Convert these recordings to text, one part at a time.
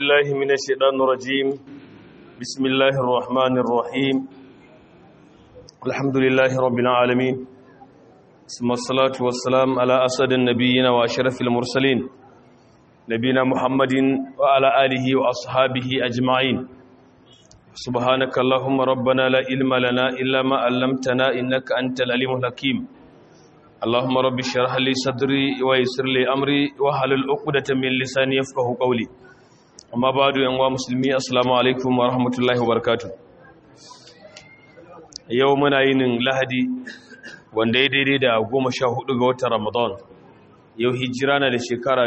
بالله من الشيطان الرجيم بسم الله الرحمن الرحيم الحمد لله رب العالمين ثم الصلاة والسلام على أسد النبيين وأشرف المرسلين نبينا محمد وعلى آله وأصحابه أجمعين سبحانك اللهم ربنا لا علم لنا إلا ما علمتنا إنك أنت العليم الحكيم اللهم رب اشرح لي صدري ويسر لي أمري واحلل عقدة من لساني يفقهوا قولي amma ba da yanwa musulmi assalamu alaikum wa rahmatullahi wa barakatu yau muna yinin lahadi wanda ya daidai da goma sha hudu ga watan ramadan yau hijira na da shekara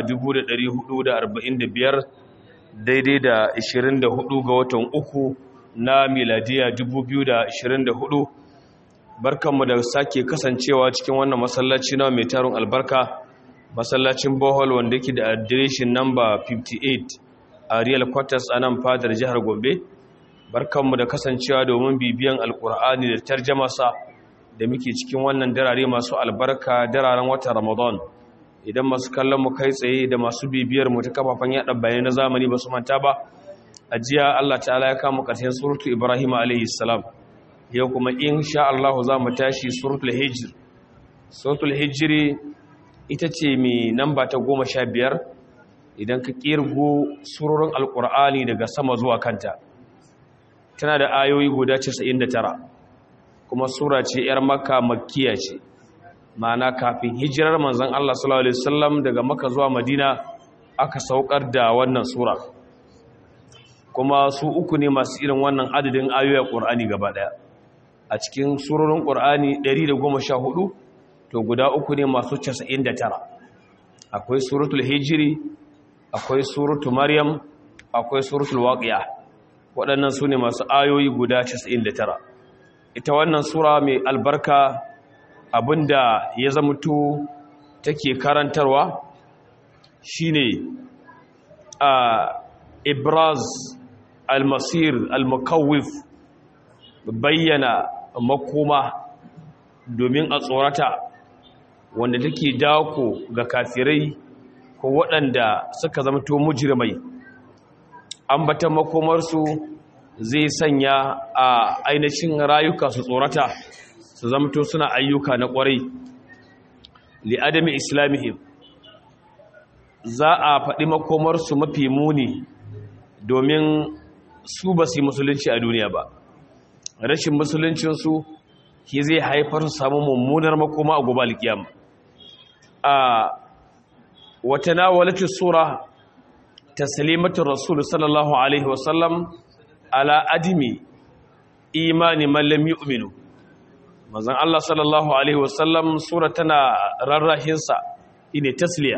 1445 daidai da 24 ga watan uku na miladiya 2024 barkanmu da sake kasancewa cikin wannan masallaci na mai tarin albarka masallacin bohol wanda yake da adireshin namba 58 a real quarters a nan fadar jihar gombe barkanmu da kasancewa domin bibiyan alkur'ani da tarjamasa da muke cikin wannan darare masu albarka dararen watan ramadan idan masu kallon mu kai tsaye da masu bibiyar mu ta kafafen yada bayanai na zamani ba su manta ba a jiya allah ta'ala ya kama ƙarshen suratu ibrahim alayhi salam yau kuma insha allah za mu tashi suratul hijr suratul hijri ita ce mai namba ta goma sha biyar idan ka kirgo surorin alkur'ani daga sama zuwa kanta tana da ayoyi guda 99 kuma sura ce yar makka makkiya ce ma'ana kafin hijirar manzon Allah sallallahu alaihi wasallam daga makka zuwa madina aka saukar da wannan sura kuma su uku ne masu irin wannan adadin ayoyin qur'ani gaba daya a cikin surorin qur'ani 114 to guda uku ne masu 99 akwai suratul hijri akwai suratu maryam akwai suratul waqiya waɗannan su ne masu ayoyi guda 99 ita wannan sura mai albarka abinda ya zamuto take karantarwa shine a ibraz almasir almukawif bayyana makoma domin a tsorata wanda take dako ga kafirai ko waɗanda suka zamto mujirmai ambatan makomarsu zai sanya a ainihin rayuka su tsorata su zamto suna ayyuka na ƙwarai li'adami islamihim za a faɗi makomarsu mafi muni domin su ba su yi musulunci a duniya ba rashin musuluncinsu ki zai haifar su samu mummunar makoma a gobe alkiyama a وتناولت السورة تسليمة الرسول صلى الله عليه وسلم على أدم إيمان من لم يؤمنوا mazan Allah sallallahu alaihi wasallam sura tana rarrahinsa ine tasliya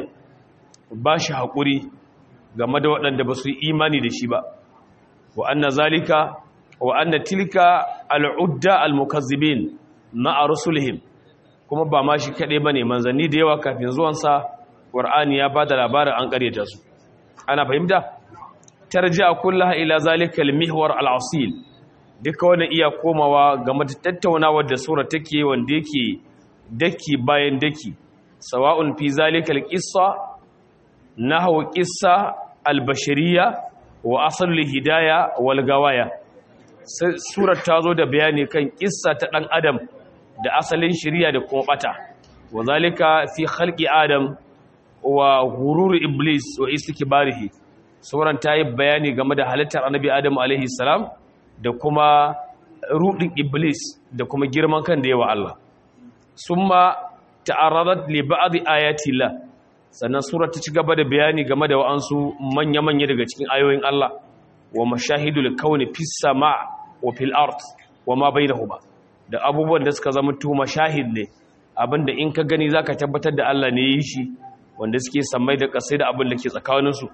ba shi haƙuri game da waɗanda ba su yi imani da shi ba wa anna zalika wa anna tilka al'udda al-mukazzibin ma'a rusulihim kuma ba ma shi kaɗai ba ne manzanni da yawa kafin zuwansa Qur'ani ya bada labarin an ƙaryata su ana fahimta tarji'a kullaha ila zalikal mihwar al-asil duka wannan iya komawa game da tattaunawar da sura take wanda yake daki bayan daki sawa'un fi zalikal qissa nahwa qissa al-bashariyya wa asl hidaya wal gawaya surar ta zo da bayani kan kissa ta dan adam da asalin shari'a da kuma bata wa zalika fi khalqi adam wa gururu iblis wa istikbarihi sauran ta yi bayani game da halittar annabi adamu alaihi salam da kuma rudin iblis da kuma girman kan da yawa Allah summa ta'arradat li ba'd ayati la sannan sura ta ci gaba da bayani game da wa'ansu manya-manya daga cikin ayoyin Allah wa mashahidul kauni fis sama' wa fil ard wa ma bainahuma da abubuwan da suka zama tu mashahid ne abinda in ka gani zaka tabbatar da Allah ne yi shi wanda suke sammai da kasai da abin da ke tsakaninsu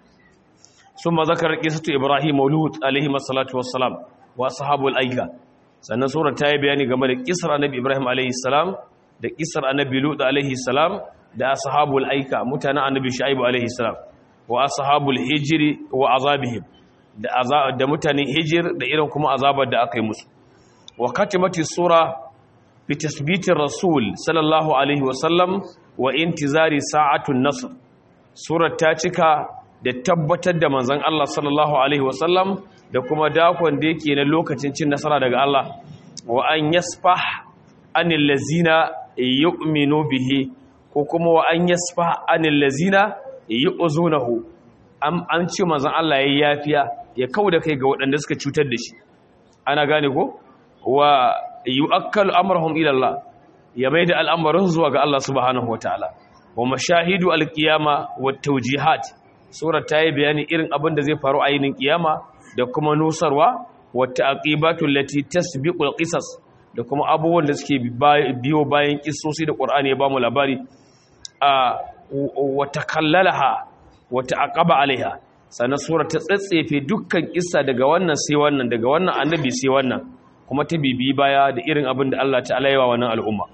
sun ma zakar kisatu ibrahim maulud alaihi masalatu wassalam wa sahabul aika sannan sura ta yi bayani game da kisar annabi ibrahim alaihi salam da kisar annabi lut alaihi salam da ashabul aika mutanen annabi shu'aib alaihi salam wa ashabul hijri wa azabihim da azab da mutanen hijir da irin kuma azabar da aka yi musu wa katimati sura bi tasbiti rasul sallallahu alaihi wasallam wa intizari sa'atun nasr surar ta cika da tabbatar da manzon Allah sallallahu alaihi wasallam da kuma dakon da yake na lokacin cin nasara daga Allah wa an yasfah anil lazina yu'minu bihi ko kuma wa an yasfah anil lazina yu'zunahu an ce manzon Allah yayi yafiya ya kauda kai ga waɗanda suka cutar da shi ana gane ko wa yu'akkalu amrahum ila Allah ya maida al'amarin zuwa ga Allah subhanahu wataala wa mashahidu alqiyama wat tawjihat sura ta yi bayani irin abin da zai faru a yinin kiyama da kuma nusarwa wa ta'qibatu allati tasbiqu alqisas da kuma abubuwan da suke biyo bayan kissosi da Qur'ani ya bamu labari a wa takallalaha wa ta'aqaba alaiha sannan sura ta tsatsefe dukkan kissa daga wannan sai wannan daga wannan annabi sai wannan kuma ta bibi baya da irin abin da Allah ta'ala ya wa wannan al'umma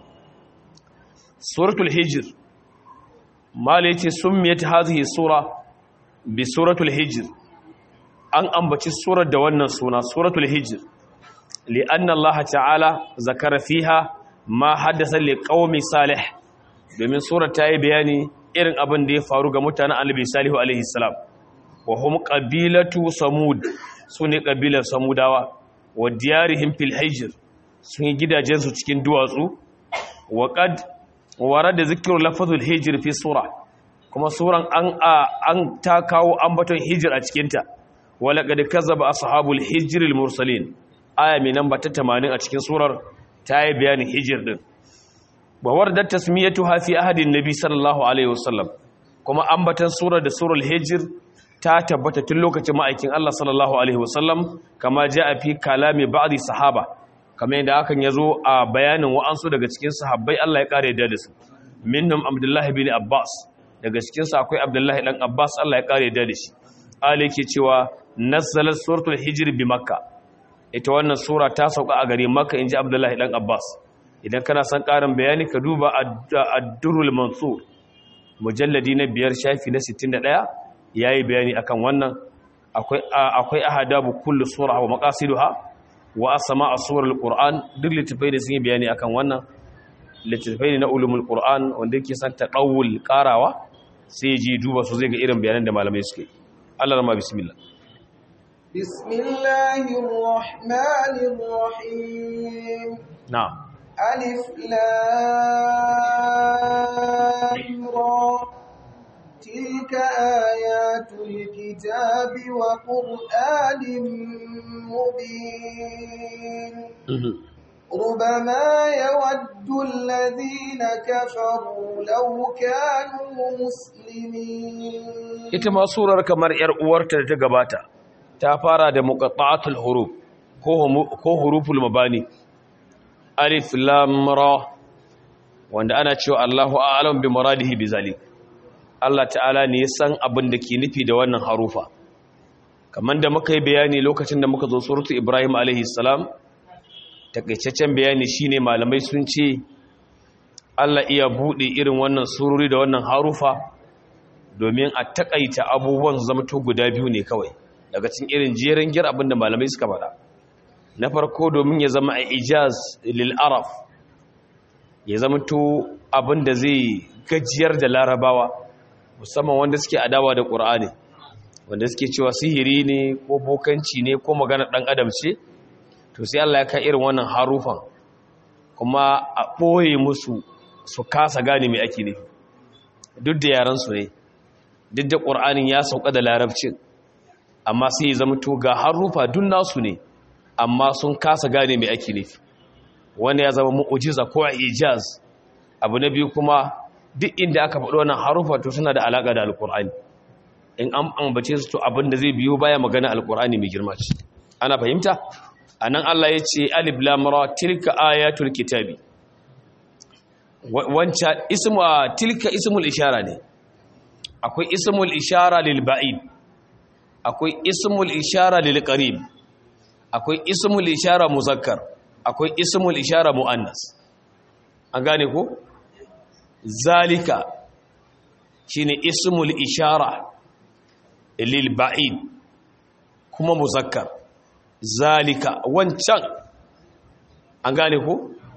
suratul hijr mala yace summiyat hadhihi sura bi suratul hijr an ambaci surar da wannan suna suratul hijr li'anna Allah ta'ala zakara fiha ma haddasa liqaumi salih domin surar ta yi bayani irin abin da ya faru ga mutanen annabi salihu alaihi salam wa hum qabilatu samud sune kabilar samudawa wa diyarihim fil hijr sun yi gidajensu cikin duwatsu wa qad warada zikru lafazul hijr fi sura kuma suran an an ta kawo ambaton hijr a cikin ta wala qad kazzaba ashabul hijr al mursalin aya mai namba ta 80 a cikin surar ta yi bayanin hijr din wa warada tasmiyatuha fi ahadin nabi sallallahu alaihi wasallam kuma ambatan surar da surul hijr ta tabbata tun lokacin ma'aikin Allah sallallahu alaihi wasallam kama a fi kalami ba'di sahaba kamar yadda hakan yazo a bayanin wa'ansu daga cikin sahabbai Allah ya kare da su minnum Abdullah ibn Abbas daga cikin su akwai Abdullah dan Abbas Allah ya kare da shi Ali yake cewa nazzalat suratul hijr bi makka ita wannan sura ta sauka a gare makka inji Abdullah dan Abbas idan kana son karin bayani ka duba ad-durrul mansur mujalladi na biyar shafi na 61 yayi bayani akan wannan akwai akwai ahadabu kullu sura wa maqasiduha wa asma as-surul qur'an duk littafai da sun yi bayani akan wannan littafai na ulumul qur'an wanda yake san taqawul qarawa sai ji duba su zai ga irin bayanan da malamai suke Allah rama bismillah bismillahir rahmanir rahim na'am alif lam ra تلك آيات الكتاب وقرآن مبين ربما يود الذين كفروا لو كانوا مسلمين ita ma surar kamar yar uwarta da ta gabata ta fara da muqatta'atul huruf ko huruful mabani alif lam ra wanda ana cewa Allahu a'lam bi muradihi bizalik Allah ta'ala ne ya san abin da ke nufi da wannan harufa kamar da muka yi bayani lokacin da muka zo suratu Ibrahim alaihi salam takaitaccen bayani shine malamai sun ce Allah iya bude irin wannan sururi da wannan harufa domin a takaita abubuwan su zama to guda biyu ne kawai daga cikin irin jerin gir abin da malamai suka faɗa na farko domin ya zama a ijaz lil araf ya zama to abin da zai gajiyar da larabawa musamman wanda suke adawa da ƙur'ani wanda suke cewa sihiri ne ko bokanci ne ko magana ɗan adam ce to sai Allah ya kai irin wannan harufan kuma a ɓoye musu su kasa gane mai ake nufi duk da yaransu ne duk da ƙur'anin ya sauka da larabcin amma sai ya zama to ga harufa duk nasu ne amma sun kasa gane mai ake nufi wanda ya zama mu'ujiza ko ijaz abu na biyu kuma duk inda aka faɗo wannan harufa to suna da alaƙa da alƙur'ani in an ambace su to abin da zai biyo baya magana alƙur'ani mai girma ce ana fahimta anan Allah ya ce alif lam ra tilka ayatul kitabi wanca ismu tilka ismul ishara ne akwai ismul ishara lil ba'id akwai ismul ishara lil qarib akwai ismul ishara muzakkar akwai ismul ishara muannas an gane ko zalika shine ismul ishara lil ba'id kuma muzakkar zalika wancan an gane ko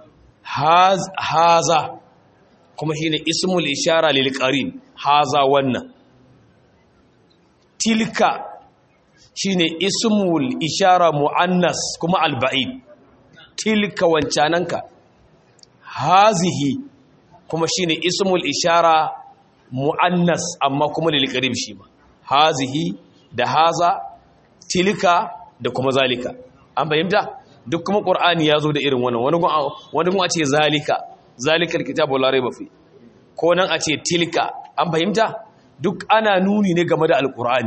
haza kuma shine ismul ishara lil qarib haza wannan tilka shine ismul ishara muannas kuma alba'id tilka wancananka hazihi kuma shine ismul ishara muannas amma kuma lil qarib shi ma hazihi da haza tilka da kuma zalika an fahimta duk kuma qur'ani yazo da irin wannan wani wani kuma a ce zalika zalikal kitabu la raiba fi ko nan a ce tilka an fahimta duk ana nuni ne game da alqur'ani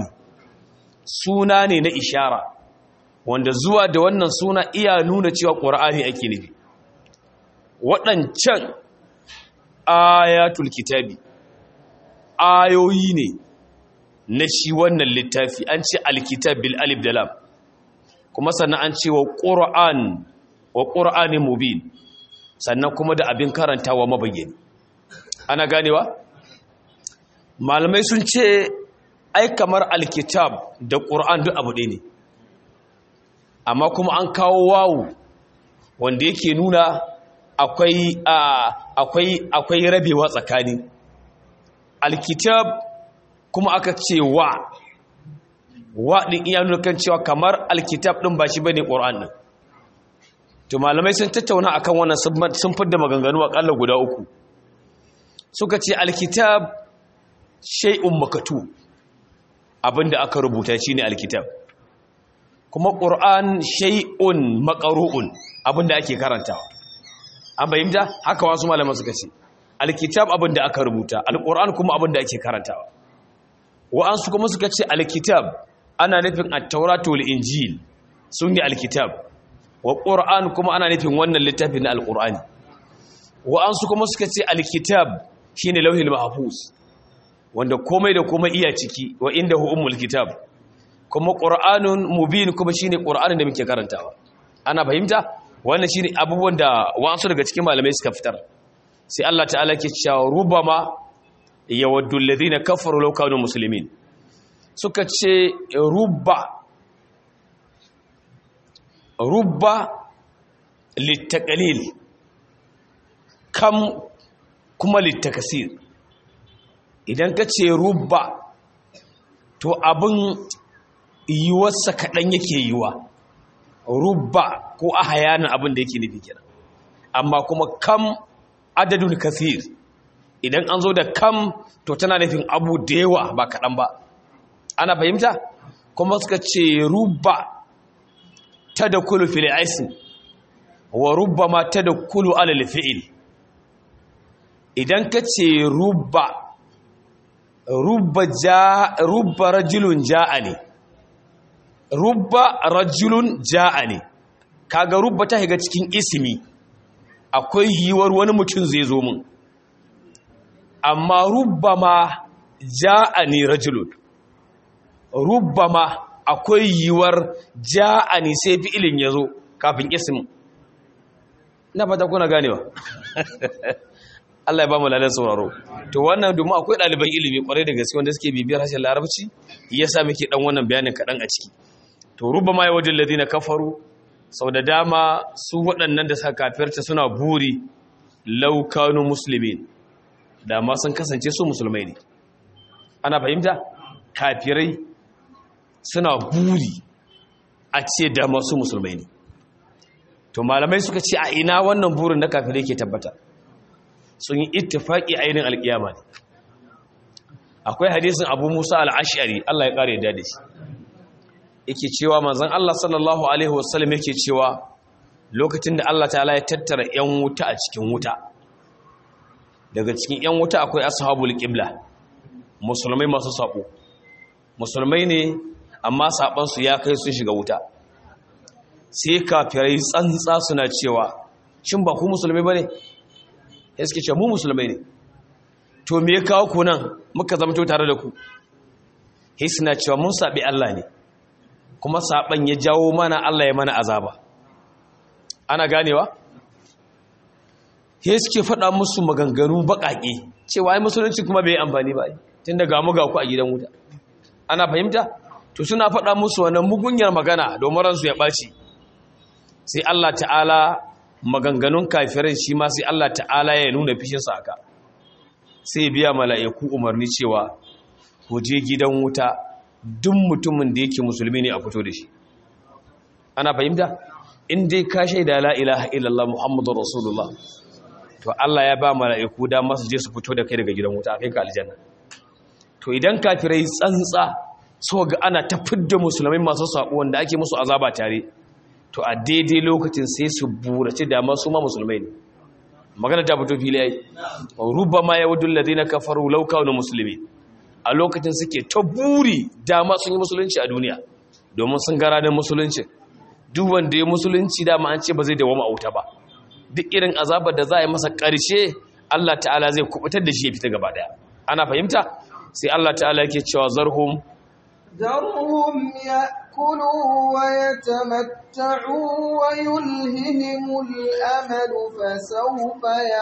suna ne na ishara wanda zuwa da wannan suna iya nuna cewa qur'ani ake nufi waɗancan ayatul kitabi ayoyi ne na shi wannan littafi an ce alkitab bil alif da lam kuma sannan an ce wa qur'an wa qur'anin mubin sannan kuma da abin karantawa mabayyani ana ganewa malamai sun ce ai kamar alkitab da qur'an duk abu ɗaya ne amma kuma an kawo wawu wanda yake nuna akwai akwai akwai rabewa tsakani alkitab kuma aka ce wa wa din iya nuna kan cewa kamar alkitab din ba shi bane qur'an din to malamai sun tattauna akan wannan sun fidda maganganu akalla guda uku suka ce alkitab shay'un makatu abinda aka rubuta shine alkitab kuma qur'an shay'un maqru'un abinda ake karantawa an bayyana haka wasu malaman suka ce alkitab abinda aka rubuta alquran kuma abinda ake karantawa wa'ansu kuma suka ce alkitab ana nufin at-tauratu wal injil sunni alkitab wa qur'an kuma ana nufin wannan littafin na alqur'ani wa'ansu kuma suka ce alkitab shine lauhil mahfuz wanda komai da komai iya ciki wa indahu ummul kitab kuma qur'anun mubin kuma shine qur'anin da muke karantawa ana fahimta wannan shine abubuwan da wa'ansu daga cikin malamai suka fitar sai Allah ta'ala ke cewa rubama yawaddu alladhina kafaru law kanu muslimin suka ce rubba rubba litaqlil kam kuma litakasir idan ka ce rubba to abin yiwuwarsa kaɗan yake yiwa rubba ko a hayanin abin da yake nufi kenan amma kuma kam adadun kasir idan an zo da kam to tana nufin abu da yawa ba kaɗan ba ana fahimta kuma suka ce rubba ta da kulu fili aisin wa rubba ma ta da kulu alal fi'il idan ka ce rubba rubba ja rubba rajulun ja'a ne rubba rajulun ja'a ne kaga rubba ta higa cikin ismi akwai yiwuwar wani mutum zai zo mun amma rubba ma ja'a ne rajulun rubba ma akwai yiwuwar ja'a ne sai fi'ilin ya zo kafin ismin na fata kuna ganewa Allah ya ba mu lalar sauraro to wannan domin akwai ɗaliban ilimi kwarai da gaske wanda suke bibiyar harshen larabci ya sa muke dan wannan bayanin kaɗan a ciki to ruba ma yawajen ladina kafaru sau da dama su waɗannan da suka kafirta suna buri laukanu musulmin da ma sun kasance su musulmai ne ana fahimta kafirai suna buri a ce da masu musulmai ne to malamai suka ce a ina wannan burin na kafirai ke tabbata sun yi ittifaki ainihin alkiyama ne akwai hadisin abu musa al'ashari Allah ya ƙare da shi yake cewa manzan Allah sallallahu Alaihi wasallam yake cewa lokacin da Allah ta ya tattara 'yan wuta a cikin wuta daga cikin 'yan wuta akwai ashabul qibla musulmai masu saƙo musulmai ne amma saɓansu ya kai sun shiga wuta sai kafirai tsantsa suna cewa shin ba ku musulmai ba ne ya suke ce mu musulmai ne to me ya kawo ku nan muka zamto tare da ku sai suna cewa mun saɓi Allah ne kuma saɓan ya jawo mana Allah ya mana azaba ana ganewa sai suke faɗa musu maganganu baƙaƙe cewa ai musulunci kuma bai amfani ba tun da gamu ga ku a gidan wuta ana fahimta to suna faɗa musu wannan mugunyar magana domin ransu ya ɓaci sai Allah ta'ala maganganun kafirai shi ma sai Allah ta'ala ya nuna fishinsa aka sai biya mala'iku umarni cewa ku je gidan wuta duk mutumin da yake musulmi ne a fito da shi ana fahimta in dai ka shaida la ilaha illallah muhammadur rasulullah to Allah ya ba mala'iku da masu je su fito da kai daga gidan wuta kai ka aljanna to idan kafirai tsantsa so ga ana ta fidda musulmai masu sako wanda ake musu azaba tare to a daidai lokacin sai su burace da masu ma musulmai ne magana ta fito fili ai rubama yawadul ladina kafaru law kanu muslimin a lokacin suke ta buri dama sun yi musulunci a duniya domin sun gara da musulunci duk wanda ya musulunci dama an ce ba zai dawama a wuta ba duk irin azabar da za a yi masa ƙarshe Allah ta'ala zai kubutar da shi ya fita gaba daya ana fahimta sai Allah ta'ala yake cewa zarhum ذرهم يأكلوا ويتمتعوا ويلههم الأمل فسوف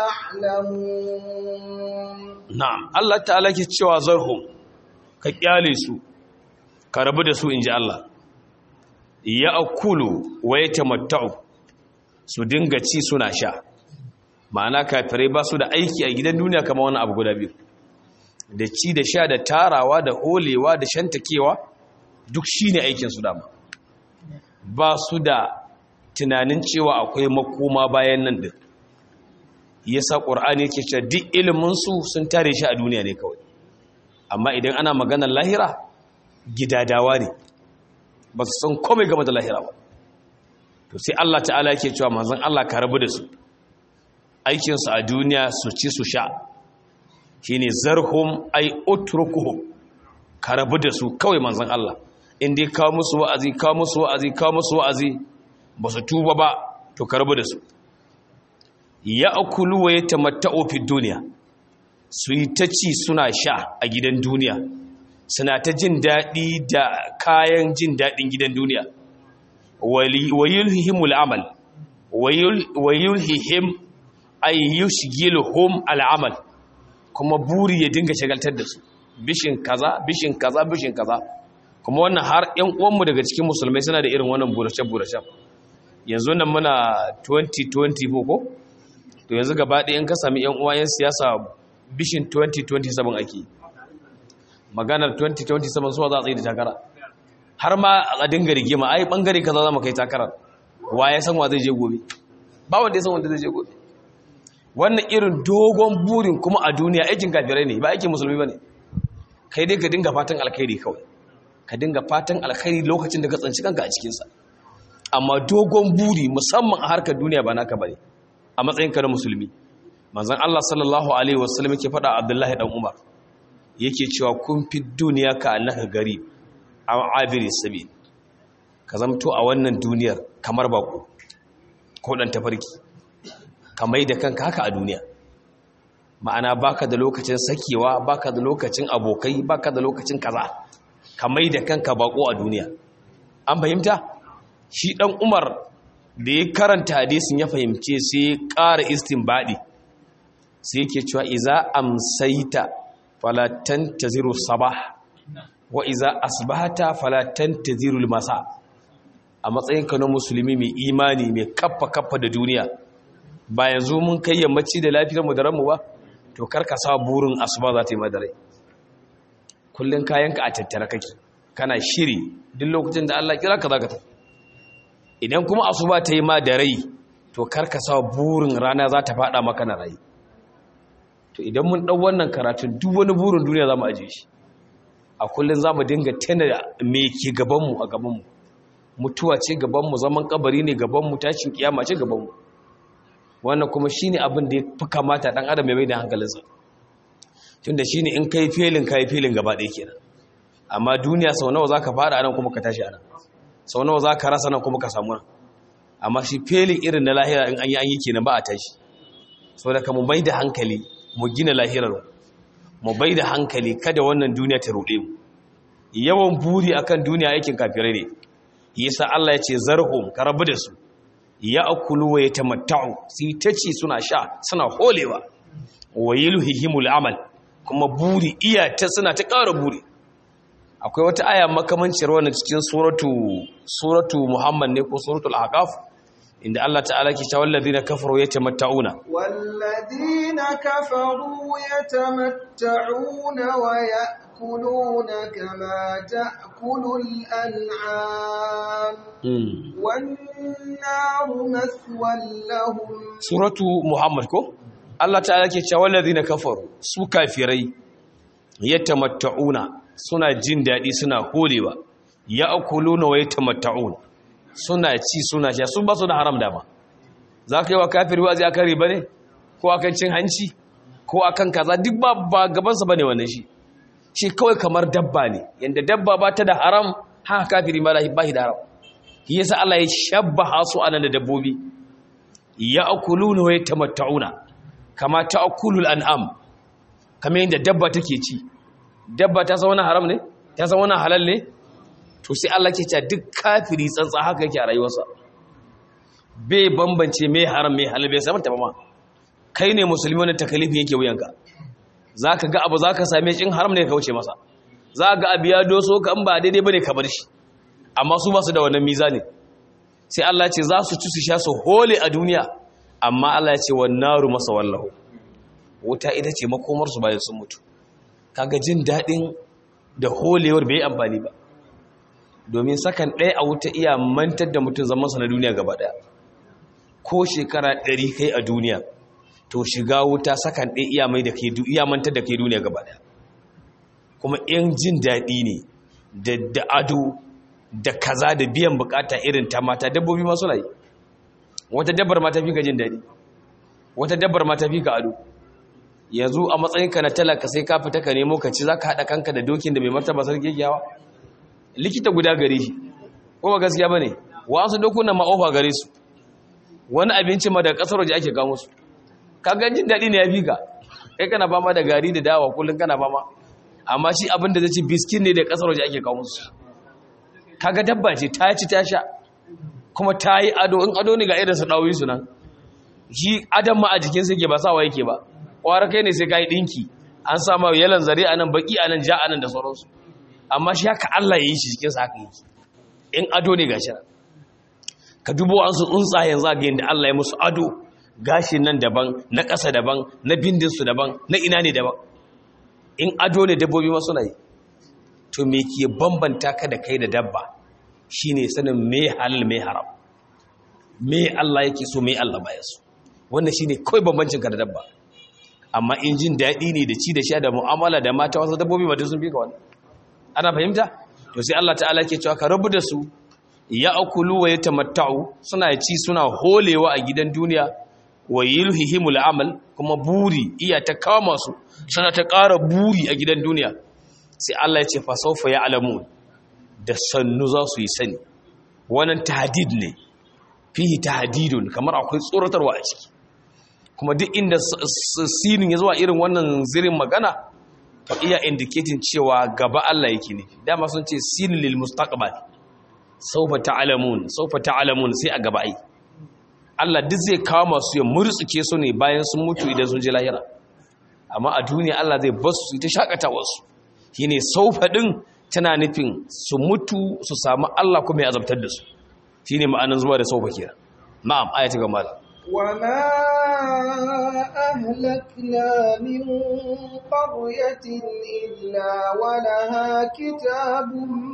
يعلمون na'am Allah ta'ala yake cewa zarhum ka kyale su ka rabu da su inji Allah ya'kulu wa yatamatta'u su dinga ci suna sha ma'ana kafirai ba su da aiki a gidan duniya kamar wani abu guda biyu da ci da sha da tarawa da holewa da shantakewa duk shi ne aikinsu dama ba su da tunanin cewa akwai makoma bayan nan din yasa ƙur'ani yake cewa duk iliminsu sun tare shi a duniya ne kawai amma idan ana maganar lahira gidadawa ne ba su san komai game da lahira ba to sai Allah ta'ala yake cewa manzon Allah ka rabu da su aikinsu a duniya su ci su sha shine zarhum ay utrukuhum ka rabu da su kawai manzon Allah in dai kawo musu wa'azi kawo musu wa'azi kawo musu wa'azi ba su tuba ba to ka rabu da su ya'kulu wa yatamatta'u fi dunya su yi ta ci suna sha a gidan duniya suna ta jin daɗi da kayan jin daɗin gidan duniya wa yulhihimul amal wa yulhihim ay yushghiluhum al'amal kuma buri ya dinga shagaltar da su bishin kaza bishin kaza bishin kaza kuma wannan har ƴan uwanmu daga cikin musulmai suna da irin wannan burace burace yanzu nan muna 2020 ko to yanzu gaba ɗaya in ka sami ƴan uwa ƴan siyasa bishin 2027 ake maganar 2027 suwa za a tsaye da takara har ma a dinga rigima ai bangare kaza za mu kai takarar wa ya san wa zai je gobe ba wanda ya san wanda zai je gobe wannan irin dogon burin kuma a duniya aikin kafirai ne ba aikin musulmi ba ne kai dai ka dinga fatan alkhairi kawai ka dinga fatan alkhairi lokacin da ka tsanci kanka a cikinsa amma dogon buri musamman a harkar duniya ba naka bane a matsayinka na musulmi manzon Allah sallallahu alaihi wasallam yake faɗa Abdullahi dan Umar yake cewa kun fi duniya ka annaka gari aw abiri sabil ka zamto a wannan duniyar kamar bako ko dan tafarki ka mai da kanka haka a duniya ma'ana baka da lokacin sakewa baka da lokacin abokai baka da lokacin kaza ka mai da kanka bako a duniya an fahimta shi dan umar da ya karanta hadisin ya fahimce sai ya ƙara istinbadi sai yake cewa iza amsaita fala tantaziru sabah wa iza asbahata fala tantaziru masa a matsayinka na musulmi mai imani mai kaffa kaffa da duniya ba yanzu mun kai yammaci da lafiyar mu da ranmu ba to karka sa burin asuba za ta yi madarai kullun kayanka a tattara kake kana shiri duk lokacin da Allah kira ka zaka tafi idan kuma asuba ta yi ma da rai to karka sa burin rana za ta fada maka na rai to idan mun dau wannan karatu duk wani burin duniya zamu aje shi a kullun zamu dinga tana me ke gaban mu a gaban mu mutuwa ce gaban mu zaman kabari ne gaban mu tashin kiyama ce gaban mu wannan kuma shine abin da ya fi kamata dan adam ya mai da hankalinsa tunda shine in kai filin kai filin gaba ɗaya kenan amma duniya sau nawa zaka fara anan kuma ka tashi anan sau nawa zaka rasa nan kuma ka samu nan amma shi filin irin na lahira in an yi an yi kenan ba a tashi saboda ka mu bai da hankali mu gina lahirar mu bai da hankali kada wannan duniya ta ruɗe mu yawan buri akan duniya aikin kafirai ne yasa Allah ya ce zarhum ka rabu da su ya akulu wa ya tamatta'u sai ta ci suna sha suna holewa wa yulhihimul amal kuma buri iya ta suna ta ƙara buri akwai wata aya makamancin wannan cikin suratu suratu muhammad ne ko suratul ahqaf inda Allah ta'ala ke cewa wallazina kafaru yatamatta'una والذين كفروا يتمتعون ويأكلون يأكلون كما تأكل الأنعام والنار مثوى لهم سورة محمد كو Allah ta'ala ke cewa wallazina kafaru su kafirai yatamatta'una suna jin dadi suna holewa ya'kuluna wa yatamatta'un suna ci suna sha su ba su da haram dama zaka yi wa kafiri wazi akan riba ne ko akan cin hanci ko akan kaza duk ba ba gaban sa bane wannan shi shi kawai kamar dabba ne yanda dabba ba ta da haram haka kafiri ma ba shi da haram shi yasa Allah ya shabbaha su anan da dabbobi ya'kuluna wa yatamatta'una kama ta'kulul an'am kamar yadda dabba take ci dabba ta san wannan haram ne ta san wannan halal ne to sai Allah ke cewa duk kafiri tsantsa haka yake a rayuwarsa bai bambance me haram me halal bai san ta ba ma kai ne musulmi wannan takalifi yake wuyanka zaka ga abu zaka same shi in haram ne ka wuce masa za ga abu ya doso ka in ba daidai bane ka bar shi amma su ba su da wannan mizani sai Allah ce za su ci su sha su hole a duniya amma Allah ya ce wa naru masa wallahu wuta ita ce makomarsu bayan sun mutu kaga jin daɗin da holewar bai amfani ba domin sakan ɗaya a wuta iya mantar da mutum zamansa na duniya gaba ɗaya ko shekara ɗari kai a duniya to shiga wuta sakan ɗaya iya mai da ke iya mantar da ke duniya gaba ɗaya kuma in jin daɗi ne da ado da kaza da biyan bukata irin ta mata dabbobi masu layi wata dabbar ma ta fi ka jin daɗi wata dabbar ma ta fi ka ado yanzu a matsayinka na talaka sai ka fita ka nemo ka ci za ka haɗa kanka da dokin da mai martaba sarki yawa likita guda gare shi ko ba gaskiya ba ne wasu dokunan ma'ofa gare su wani abinci ma daga ƙasar waje ake kawo su kaga jin daɗi ne ya fi ka kai kana fama da gari da dawa kullum kana fama amma shi abin da zai ci biskin ne da ƙasar waje ake kawo su kaga dabba ce ta ci ta sha kuma ta yi ado in ado ne ga irin su ɗauyi su nan shi adam ma a jikinsa yake ba sawa yake ba ƙwara kai ne sai ka yi ɗinki an sama yalan zare a nan baƙi a nan ja a nan da sauransu amma shi haka allah ya yi shi jikinsa haka yake in ado ne ga shirin ka dubo an su tsuntsayen zagayen da allah ya musu ado gashin nan daban na ƙasa daban na bindinsu daban na ina ne daban in ado ne dabbobi masu na yi to me ke bambanta ka da kai da dabba shine sanin me halal me haram me Allah yake so me Allah baya so wannan shine kawai bambancin ka da dabba amma in jin daɗi ne da ci da sha da mu'amala da mata wasu dabbobi ba sun fi ka wannan ana fahimta to sai Allah ta'ala ke cewa ka rabu da su ya akulu wa yatamatta'u suna ci suna holewa a gidan duniya wa yulhihimul amal kuma buri iya ta kama su suna ta ƙara buri a gidan duniya sai Allah ya ce fa sawfa ya'lamun da sannu za su yi sani wannan tahdid ne fihi tahdidun kamar akwai tsoratarwa a ciki kuma duk inda sinin ya zuwa irin wannan zirin magana to iya indicating cewa gaba Allah yake ne dama sun ce sinin lil mustaqbal sawfa ta'lamun sawfa ta'lamun sai a gaba ai Allah duk zai kawo masu ya murtsuke su ne bayan sun mutu idan sun je lahira amma a duniya Allah zai basu su ta shakatawa su shine saufa din tana nufin su mutu su samu Allah kuma ya azabtar da su shine ma'anin zuwa da saufa kenan na'am ayatu ga malam وما أهلكنا من قرية إلا ولها كتاب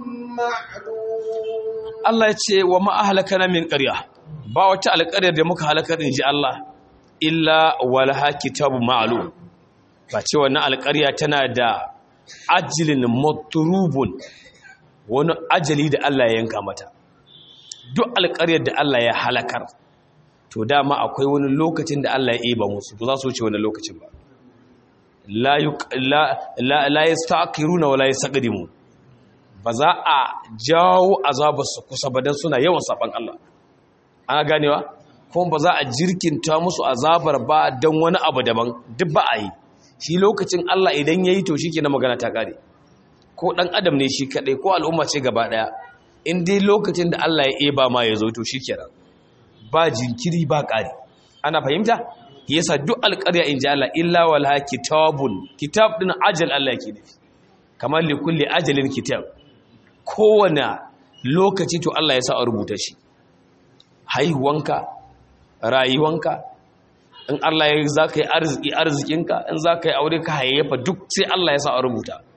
معلوم Allah ya ce wa ma ahlakana min qarya ba wata alƙaryar da muka halakar in ji Allah illa walaha kitabun ma'lum ba ce wannan alƙarya tana da ajilin matrubun wani ajali da Allah ya yanka mata duk alƙaryar da Allah ya halakar to dama akwai wani lokacin da Allah ya eba musu to za su wuce wani lokacin ba la la la yastaqiruna wala yastaqdimun ba za a jawo azabarsu kusa ba dan suna yawan saban Allah ana ganewa kuma ba za a jirkinta musu azabar ba don wani abu daban duk ba a yi shi lokacin Allah idan ya yi to shi ke na magana ta ƙare ko ɗan adam ne shi kaɗai ko al'umma ce gaba ɗaya in dai lokacin da Allah ya eba ma ya zo to shi kenan ba jinkiri ba ƙari ana fahimta yasa duk alƙarya in ji Allah illa wala kitabun kitab ɗin ajal Allah ke nufi kamar li kulli ajalin kitab kowane lokaci to Allah ya sa a rubuta shi haihuwanka rayuwanka in Allah ya za ka yi arziki arzikinka in za ka yi aure ka hayayyafa duk sai Allah ya sa a rubuta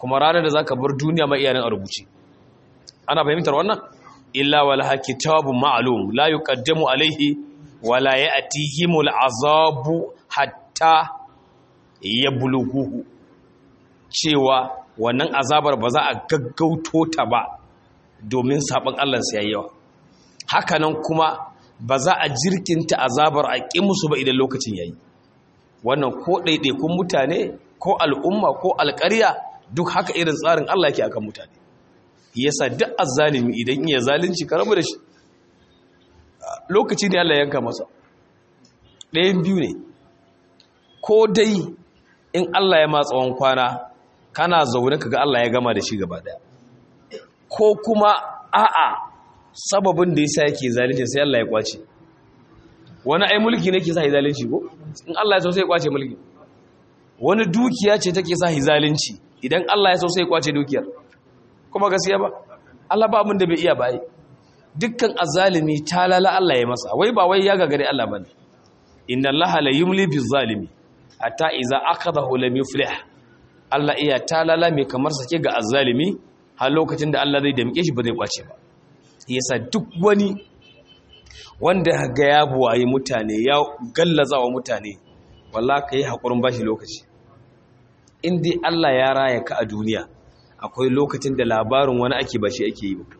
kuma ranar da zaka bar duniya ma iyanan a rubuce ana fahimtar wannan illa walaha kitabun ma'lum la yuqaddamu alaihi wala ya'tihimul azabu hatta yablughuhu cewa wannan azabar ba za a gaggauto ta ba domin sabon Allah sai yayi yawa hakanan kuma ba za a jirkinta azabar a ƙi musu ba idan lokacin yayi wannan ko ɗaiɗaikun mutane ko al'umma ko alƙarya duk haka irin tsarin Allah yake akan mutane yasa duk azzalimi idan iya zalunci ka rabu da shi lokaci ne Allah yanka masa ɗayan biyu ne ko dai in Allah ya matsawon kwana kana zaune kaga Allah ya gama da shi gaba ɗaya ko kuma a'a sababin da yasa yake zalunci sai Allah ya kwace wani ai mulki ne ke sa zalunci ko in Allah ya so sai ya kwace mulki wani dukiya ce take sa zalunci idan Allah ya so sai ya kwace dukiyar kuma gaskiya ba Allah ba abin da bai iya bai dukkan azalimi talala Allah ya masa wai ba wai ya gagare Allah bane inna Allah la yumli biz zalimi hatta idza akhadahu lam yuflih Allah iya talala mai kamar sake ga azalimi har lokacin da Allah zai damke shi ba zai kwace ba yasa duk wani wanda ga ya buwaye mutane ya gallaza wa mutane wallah ka yi haƙurin ba shi lokaci in dai Allah ya raya ka a duniya akwai lokacin da labarin wani ake ba shi ake yi ba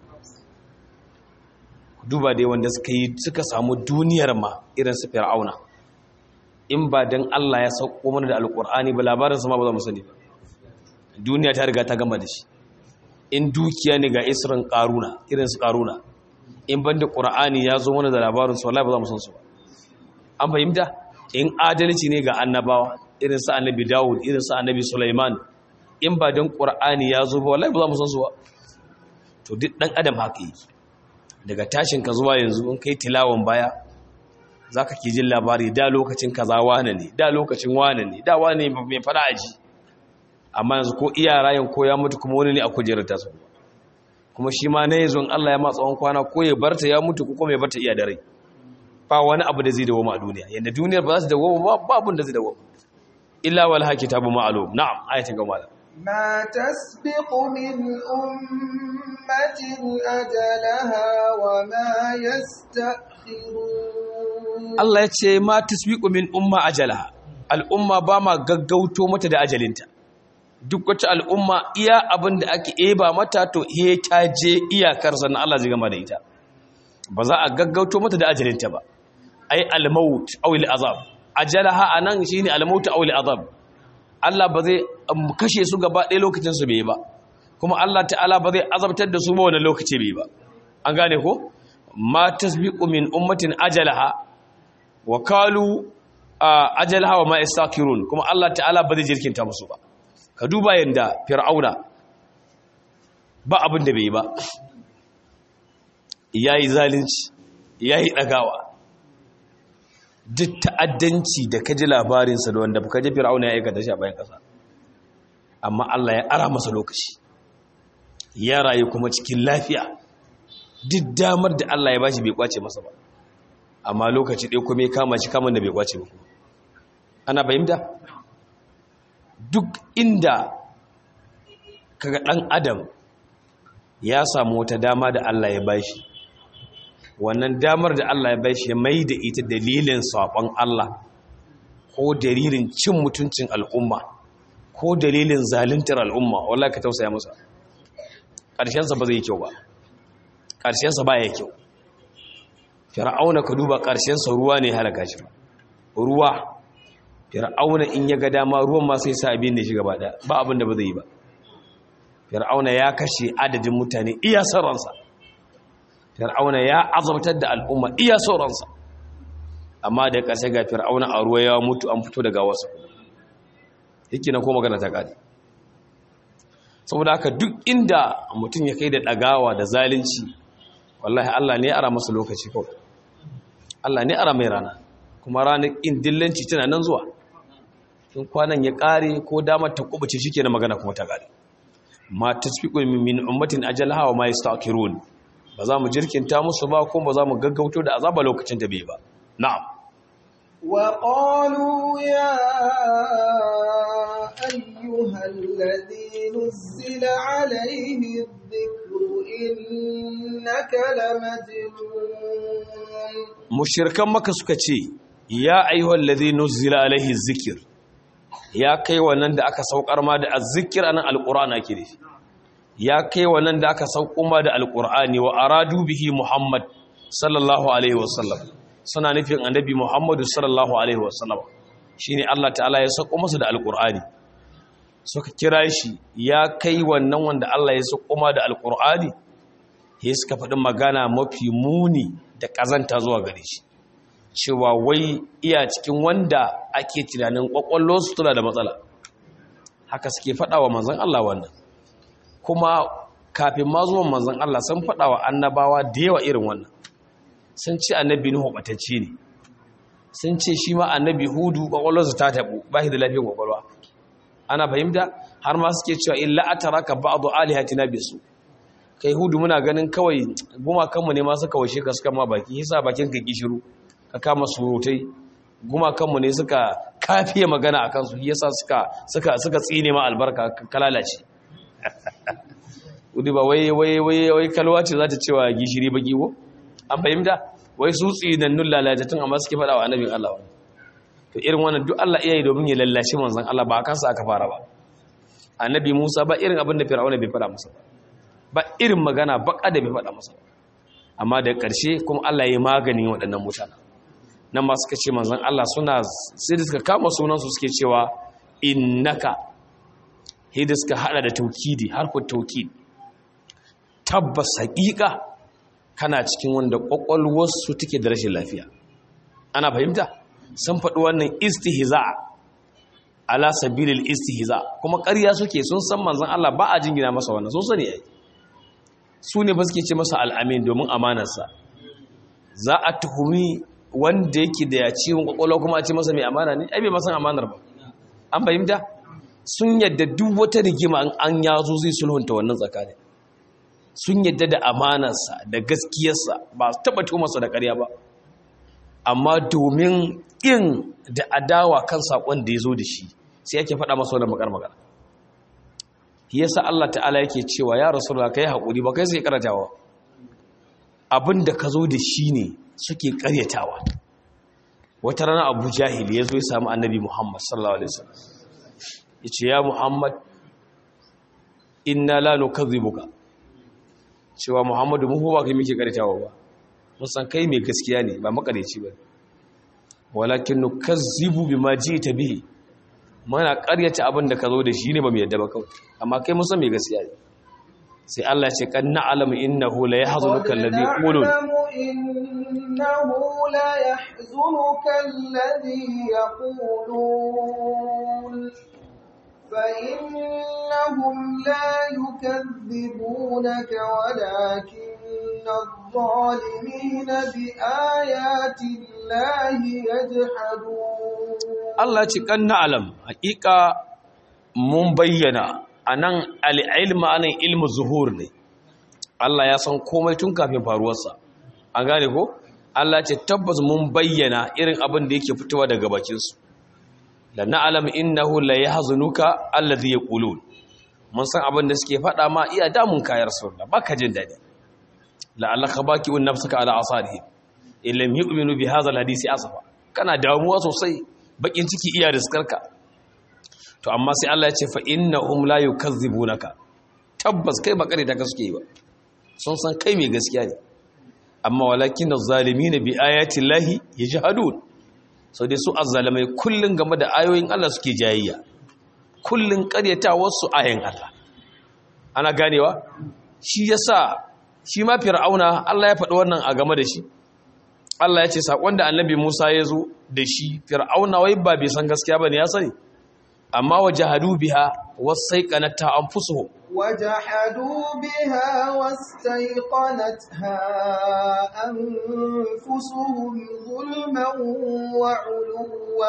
duba dai wanda suka yi suka samu duniyar ma irin su fir'auna in ba dan Allah ya sauko mana da alƙur'ani ba labarin su ma ba za mu sani ba duniya ta riga ta gama da shi in dukiya ne ga isrin ƙaruna irin su ƙaruna in banda ƙura'ani ya zo mana da labarin su wallahi ba za mu san su ba an fahimta in adalci ne ga annabawa irin su annabi dawud irin su annabi sulaiman in ba don ƙura'ani ya zo ba wallahi ba za mu san su ba to duk ɗan adam haka yi daga tashin ka zuwa yanzu in kai tilawan baya za ka ke jin labari da lokacin kaza wane ne da lokacin wane ne da wane mai fara aji amma yanzu ko iya rayan ko ya mutu kuma wani ne a kujerar tasu kuma shi ma na yanzu Allah ya ma tsawon kwana ko ya barta ya mutu ko kuma ya barta iya da rai ba wani abu da zai dawo a duniya yanda duniyar ba za su dawo ba ba abun da zai dawo illa wal hakitabu ma'lum na'am ayatin ga malam ما تسبق من أمة أجلها وما يستأخرون Allah ya ce ma tasbiqu min umma ajalaha al'umma ba ma gaggauto mata da ajalinta duk wata al'umma iya abin da ake eba mata to he ta je iyakar sannan Allah zai gama da ita ba za a gaggauto mata da ajalinta ba ai al-maut aw al-azab ajalaha anan shine al-maut aw al-azab Allah ba zai kashe su gaba ɗaya lokacin su bai ba kuma Allah ta'ala ba zai azabtar da su ba wannan lokaci bai ba an gane ko ma tasbiqu min ummatin ajalaha wa qalu ajalaha wa ma istakirun kuma Allah ta'ala ba zai jirkinta musu ba ka duba yanda fir'auna ba abin da bai ba yayi zalunci yayi dagawa duk ta'addanci da kaji labarinsa da wanda kaji fir'auna ya aikata shi a bayan kasa amma Allah ya ara masa lokaci ya rayu kuma cikin lafiya duk damar da Allah ya bashi bai kwace masa ba amma lokaci ɗaya kuma ya kama shi kamun da bai kwace ba ana fahimta duk inda kaga ɗan adam ya samu wata dama da Allah ya bashi wannan damar da Allah ya bashi ya mai da ita dalilin saɓon Allah ko dalilin cin mutuncin al'umma ko dalilin zaluntar al'umma wallah ka tausaya masa ƙarshensa ba zai yi kyau ba ƙarshensa ba ya kyau fir'auna ka duba ƙarshensa ruwa ne halaka shi ruwa fir'auna in ya ga dama ruwan ma sai sa abin da shi gaba ɗaya ba abin da ba zai yi ba fir'auna ya kashe adadin mutane iya sauransa fir'auna ya azabtar da al'umma iya sauransa amma da ƙarshe ga fir'auna a ruwa ya mutu an fito daga wasu yake na ko magana ta ƙari saboda haka duk inda mutum ya kai da ɗagawa da zalunci wallahi Allah ne ara masa lokaci kawai Allah ne ara mai rana kuma ranar in dillanci tana nan zuwa in kwanan ya ƙare ko damar ta kubuce shi ke na magana kuma ta ƙare ma tasfiqu min ummatin ajalaha wa ma yastaqirun ba za mu jirkinta musu ba kuma ba za mu gaggauto da azaba lokacin da bai ba na'am وقالوا يا أيها الذي نزل عليه الذكر إنك لمجنون mushirkan maka suka ce ya ayyuhal ladhi nuzila alaihi zikir ya kai wannan da aka saukar ma da azzikir anan alqur'ana ke da ya kai wannan da aka sauko ma da alqur'ani wa aradu bihi muhammad sallallahu alaihi wasallam suna nufin annabi muhammadu sallallahu alaihi wasallam shine Allah ta'ala ya sauko masa da alqur'ani suka kira shi ya kai wannan wanda Allah ya sauko ma da alqur'ani ya suka faɗi magana mafi muni da ƙazanta zuwa gare shi cewa wai iya cikin wanda ake tunanin ƙwaƙwallonsu tana da matsala haka suke faɗa wa manzan Allah wannan kuma kafin ma zuwan manzan Allah sun faɗa wa annabawa da yawa irin wannan sun ce annabi Nuhu ɓatacce ne sun ce shi ma annabi Hudu ƙwaƙwallonsu ta taɓu ba shi da lafiyar ƙwaƙwalwa ana fahimta har ma suke cewa illa ataraka ba'du alihatina bisu kai hudu muna ganin kawai gumakanmu ne ma suka washe ka suka ma baki yasa bakin ka kishiru ka kama surutai gumakanmu ne suka kafiye magana a kansu yasa suka suka suka tsine ma albarka ka lalace hudu ba wai wai wai wai kalwa ce za ta cewa gishiri baki ko an fahimta wai su tsinannun lalatatun amma suke faɗa wa annabin Allah to irin wannan duk Allah iya yi domin ya lallashi manzon Allah ba kansa aka fara ba annabi Musa ba irin abin da Fir'auna bai faɗa masa ba ba irin magana baka da bai faɗa masa amma da ƙarshe kuma Allah ya maganin waɗannan mutane nan ma suka ce manzon Allah suna sai da suka kama sunansu suke cewa innaka hidda suka hada da taukidi harkar taukid tabbas haƙiƙa kana cikin wanda ƙwaƙwalwarsu take da rashin lafiya ana fahimta sun faɗi wannan istihza ala sabilil istihza kuma ƙarya suke sun san manzon Allah ba a jingina masa wannan sun sani ai su ne ba suke ce masa al'amin domin amanarsa za a tuhumi wanda yake da ya ciwon kwakwalwa kuma a ce masa mai amana ne ai bai masan amanar ba an fahimta sun yadda duk wata rigima an yazo zai sulhunta wannan tsakanin sun yadda da amanarsa da gaskiyarsa ba su taɓa tumarsa da ƙarya ba amma domin in da adawa kan saƙon da ya zo da shi sai yake faɗa masa wani makar magana yasa Allah ta'ala yake cewa ya rasulullah kai haƙuri ba kai sai karatawa abin da ka zo da shi ne suke karyatawa wata rana abu jahil ya zo ya samu annabi muhammad sallallahu alaihi wasallam ya ce ya muhammad inna la nukazzibuka cewa muhammadu mu ba kai muke karyatawa ba musan kai mai gaskiya ne ba makareci ba walakin nukazzibu bima ji'ta bihi mana karyata abin da ka zo da shi ne ba mu yadda ba kawai amma kai musan mai gaskiya ne sai Allah ya ce kan na'lamu innahu la yahzunuka alladhi yaqulun إنه لا يحزنك الذي يقولون فإنهم لا يكذبونك ولكن الظالمين بآيات الله يجحدون Allah ce kan na'lam hakika mun bayyana anan al-ilmu anan ilmu zuhur ne Allah ya san komai tun kafin faruwarsa an gane ko Allah ce tabbas mun bayyana irin abin da yake fitowa daga bakinsu la na'lam innahu la yahzunuka alladhi yaqulun mun san abin da suke faɗa ma iya damun kayar sunna baka jin dadi la allaka baki un nafsaka ala asarihi illam yu'minu bi hadha alhadisi asafa kana damuwa sosai bakin ciki iya riskarka to amma sai Allah ya ce fa innahum la yukazzibunaka tabbas kai ba kare ta ka suke yi ba sun san kai mai gaskiya ne amma walakin az-zalimin bi ayati llahi yajhadun sau dai su azzalamai kullun game da ayoyin Allah suke jayayya kullun karyatawar su ayoyin Allah ana ganewa shi yasa shi ma fir'auna Allah ya faɗi wannan a game da shi Allah ya ce sakon da annabi Musa ya zo da shi fir'auna wai ba bai san gaskiya bane ya sani amma wajahadu biha wasaiqanata anfusuhum وجحدوا بها واستيقنتها أنفسهم ظلما وعلوا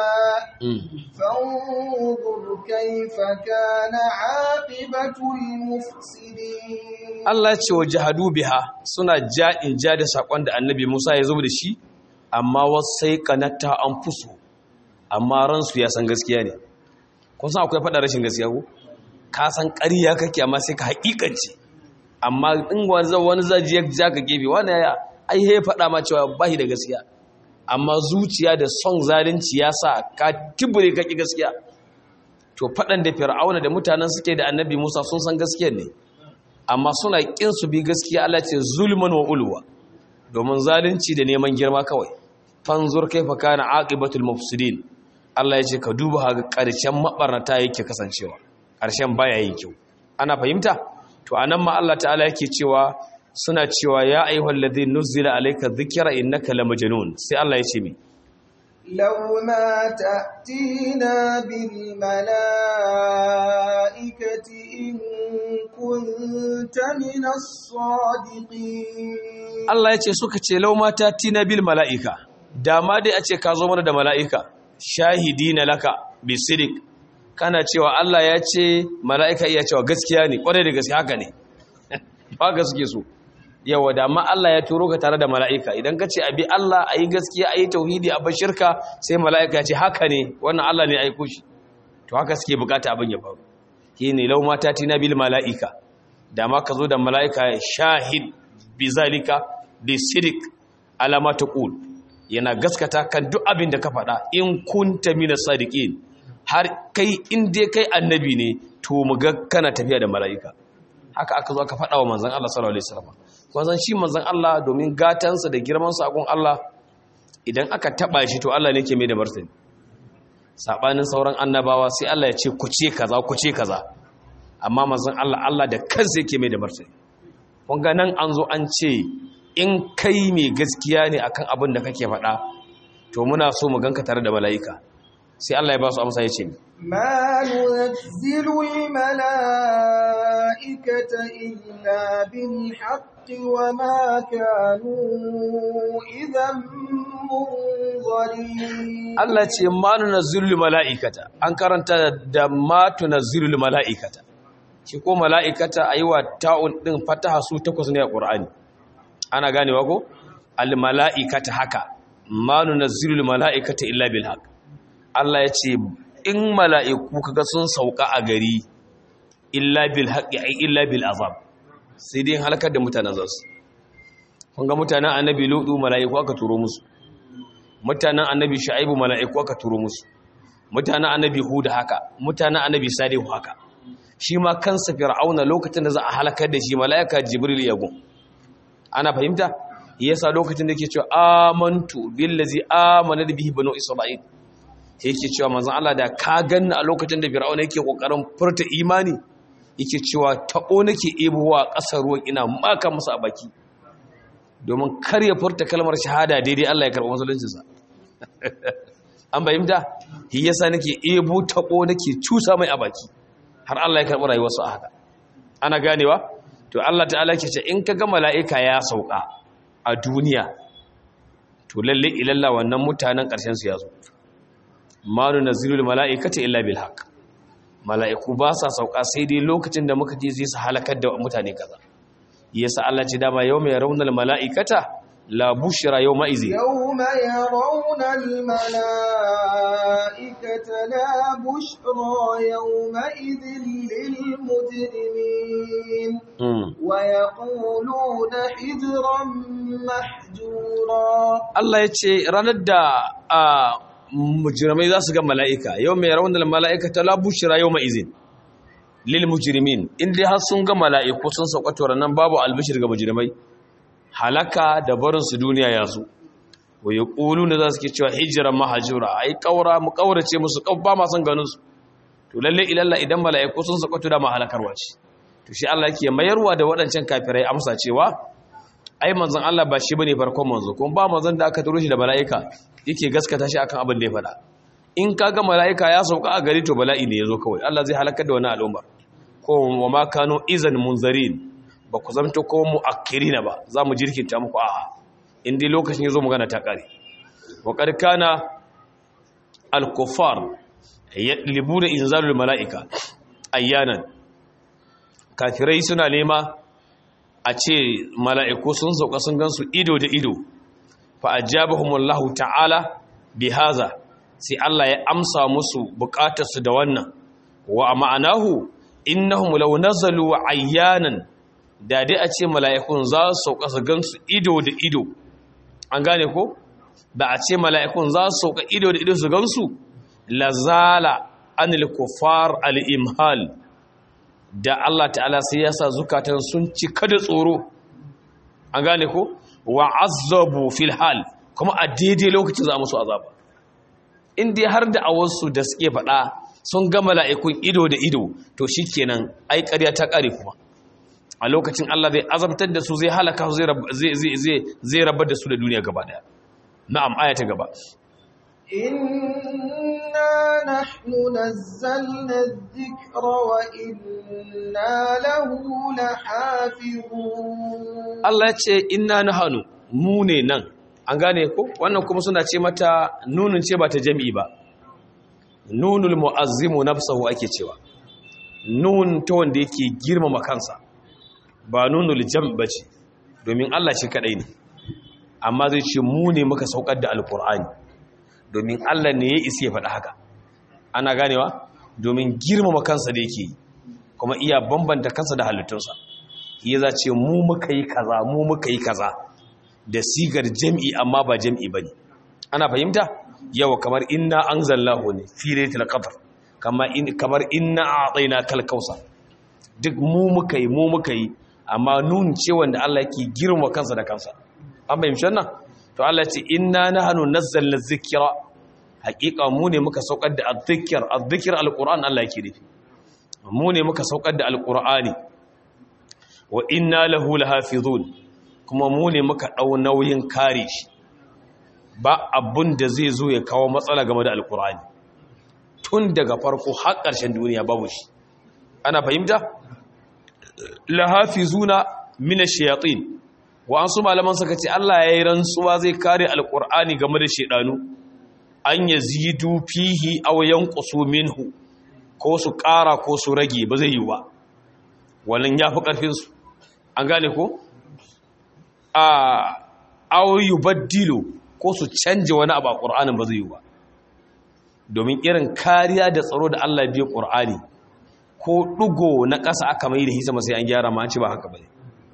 فانظر كيف كان عاقبة المفسدين Allah ya ce wajahadu biha suna ja'in ja da sakon da annabi Musa ya zo da shi amma wasaiqanata anfusuhum amma ransu ya san gaskiya ne kun san akwai faɗa rashin gaskiya ko ka san ƙarya kake amma sai ka haƙiƙance amma in wani zaji ya ja ka gefe wani ya ai he faɗa ma cewa ba shi da gaskiya amma zuciya da son zalunci ya sa ka tibure ka ƙi gaskiya to faɗan da fir'auna da mutanen suke da annabi musa sun san gaskiya ne amma suna ƙin su bi gaskiya allah ce zulman wa ulwa domin zalunci da neman girma kawai fanzur kaifa kana aqibatul mufsidin Allah ya ce ka duba ga ƙarshen mabarnata yake kasancewa ƙarshen baya yi kyau ana fahimta to anan ma Allah ta'ala yake cewa suna cewa ya ayyuhal ladhi nuzila alayka dhikra innaka lamajnun sai Allah ya ce mi لو ما تأتينا بالملائكة إن كنت من الصادقين Allah ya ce suka ce lau mata tina bil mala'ika dama dai a ce ka zo mana da mala'ika shahidi na laka bisidik kana cewa Allah ya ce mala'ika iya cewa gaskiya ne kwarai da gaskiya haka ne ba gaske so yawa dama Allah ya turo ka tare da mala'ika idan ka ce abi Allah a yi gaskiya a yi tauhidi a bashirka sai mala'ika ya ce haka ne wannan Allah ne aiko shi to haka suke bukata abin ya faru shi ne lau mata tina bil mala'ika dama ka zo da mala'ika shahid bizalika bisidik alama ta ƙul yana gaskata kan duk abin da ka faɗa in kunta mina sadiqin har kai in dai kai annabi ne to mu ga kana tafiya da mala'ika haka aka zo aka faɗa wa manzon Allah sallallahu alaihi wasallam manzon shi manzon Allah domin gatansa da girman sakon Allah idan aka taba shi to Allah ne ke mai da martani sabanin sauran annabawa sai Allah ya ce ku ce kaza ku ce kaza amma manzon Allah Allah da kansa yake mai da martani kun ga nan an zo an ce in kai mai gaskiya ne akan abin da kake faɗa to muna so mu ganka tare da mala'ika sai Allah ya ba su amsa ya ce ما ننزل الملائكة إلا بالحق وما كانوا إذا منظرين Allah ce ma nunazzilu mala'ikata an karanta da ma tunazzilu mala'ikata shi ko mala'ikata ayi wa ta'un din fataha su takwas ne a Qur'ani ana ganewa ko al mala'ikata haka ma nunazzilu mala'ikata illa bil haqq Allah ya ce in mala'iku kaga sun sauka a gari illa bil haqqi ay illa bil azab sai dai halakar da mutanen zasu kun ga mutanen annabi lutu mala'iku aka turo musu mutanen annabi shu'aibu mala'iku aka turo musu mutanen annabi hud haka mutanen annabi salihu haka shi ma kansa fir'auna lokacin da za a halakar da shi mala'ika jibril ya gun ana fahimta yasa lokacin da yake cewa amantu billazi amana bihi banu isra'il yake cewa manzon Allah da ka ganna a lokacin da fir'auna yake kokarin furta imani yake cewa tabo nake ebowa ƙasar ruwan ina maka musu a baki domin kar ya furta kalmar shahada daidai Allah ya karɓi musuluncinsa an bayyanta shi yasa nake ebo tabo nake cusa mai a baki har Allah ya karɓi rayuwarsu a haka ana ganewa to Allah ta'ala ke ce in ka ga mala'ika ya sauka a duniya to lalle ilalla wannan mutanen ƙarshen su ya zo ma nunzilul mala'ikata illa bil haqq mala'iku ba sa sauka sai dai lokacin da muka je zai su halakar da mutane kaza yasa Allah ce dama yau mai raunar mala'ikata la bushra yau ma'izi يوم يرون الملائكة لا بشرى يومئذ للمجرمين ويقولون حجرا محجورا Allah ya ce ranar da a mujirmai za su ga mala'ika yau mai raunar mala'ikata la bushra yau ma'izin lil mujrimin in dai har sun ga mala'iku sun saukato ranan babu albishir ga mujrimai halaka da barin su duniya ya zo wa yaquluna za su ke cewa hijran mahjura ai kaura mu kaurace musu kau ba ma san ganin su to lalle ilalla idan mala'iku sun saukato da mahalakarwa ce to shi Allah yake mayarwa da waɗancan kafirai amsa cewa ai manzon Allah ba shi bane farkon manzo kuma ba manzon da aka turo shi da mala'ika yake gaskata shi akan abin da ya faɗa in kaga mala'ika ya sauka a gari to bala'i ne yazo kawai Allah zai halakar da wani al'umma ko wa ma kanu izan munzarin ba ku zamto ko muakkirina ba za mu jirkinta muku a'a in dai lokacin yazo magana ta kare wa qad kana al-kuffar yadlibuna inzalul mala'ika ayyanan kafirai suna nema a ce mala'iku sun sauka sun gansu ido da ido fa ajabahumullahu ta'ala bihaza sai Allah ya amsa musu bukatarsu da wannan wa ma'anahu innahum law nazalu ayyanan da dai a ce mala'ikun za su sauka su gansu ido da ido an gane ko da a ce mala'ikun za su sauka ido da ido su gansu lazala anil kufar al-imhal da Allah ta'ala sai ya sa zukatan sun cika da tsoro an gane ko wa azabu fil hal kuma a daidai lokacin za a musu azaba in dai har da awansu da suke faɗa sun ga mala'ikun ido da ido to shikenan ai ƙarya ta ƙare kuma a lokacin Allah zai azabtar da su zai halaka su zai rabar da su da duniya gaba daya na'am aya ta gaba inna nahnu nazzalna adh-dhikra wa inna lahu lahafizun Allah ya ce inna nahnu mu ne nan an gane ko wannan kuma suna ce mata nunun ce ba ta jami'i ba nunul mu'azzimu nafsahu ake cewa nun ta wanda yake girmama kansa ba nunul jam bace domin Allah shi kadai ne amma zai ce mu ne muka saukar da alkur'ani domin Allah ne ya isa ya faɗa haka ana ganewa domin girmama kansa da yake yi kuma iya bambanta kansa da halittunsa ya za ce mu muka yi kaza mu muka yi kaza da sigar jam'i amma ba jam'i bane ana fahimta yawa kamar inna anzalnahu ne fi lailatul qadr kamar in kamar inna a'tayna kal kausa duk mu muka yi mu muka yi amma nun ce wanda Allah yake girma kansa da kansa an fahimci wannan to Allah ce inna nahnu nazzalna dhikra haqiqa mu ne muka saukar da adh-dhikr adh-dhikr al-qur'an Allah yake nufi mu ne muka saukar da al-qur'ani wa inna lahu lahafizun kuma mu ne muka dau nauyin kare shi ba abun da zai zo ya kawo matsala game da al-qur'ani tun daga farko har ƙarshen duniya babu shi ana fahimta lahafizuna mina shayatin wa an su malaman suka ce Allah ya yi rantsuwa zai kare alkur'ani game da shedanu an yazidu fihi aw yanqusu minhu ko su ƙara ko su rage ba zai yi ba wannan yafi karfin su an gane ko a aw yubaddilu ko su canje wani abu a qur'anin ba zai yi ba domin irin kariya da tsaro da Allah ya biya qur'ani ko ɗugo na ƙasa aka mai da hi sama sai an gyara ma ci ba haka bane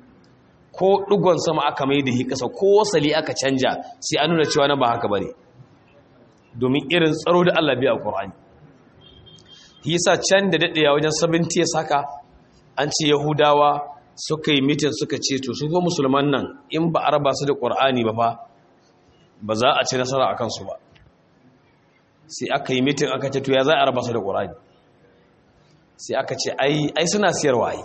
ko ɗugon sama aka mai da hi ƙasa ko wasali aka canja sai an nuna cewa na ba haka bane domin irin tsaro da Allah biya Qur'ani yasa can da daɗewa wajen 70 ya saka an ce Yahudawa suka yi mitin suka ce to su ko musulman nan in ba a raba su da Qur'ani ba fa ba za a ci nasara akan su ba sai aka yi mitin aka ce to ya za a raba su da Qur'ani sai aka ce ai suna siyarwa ai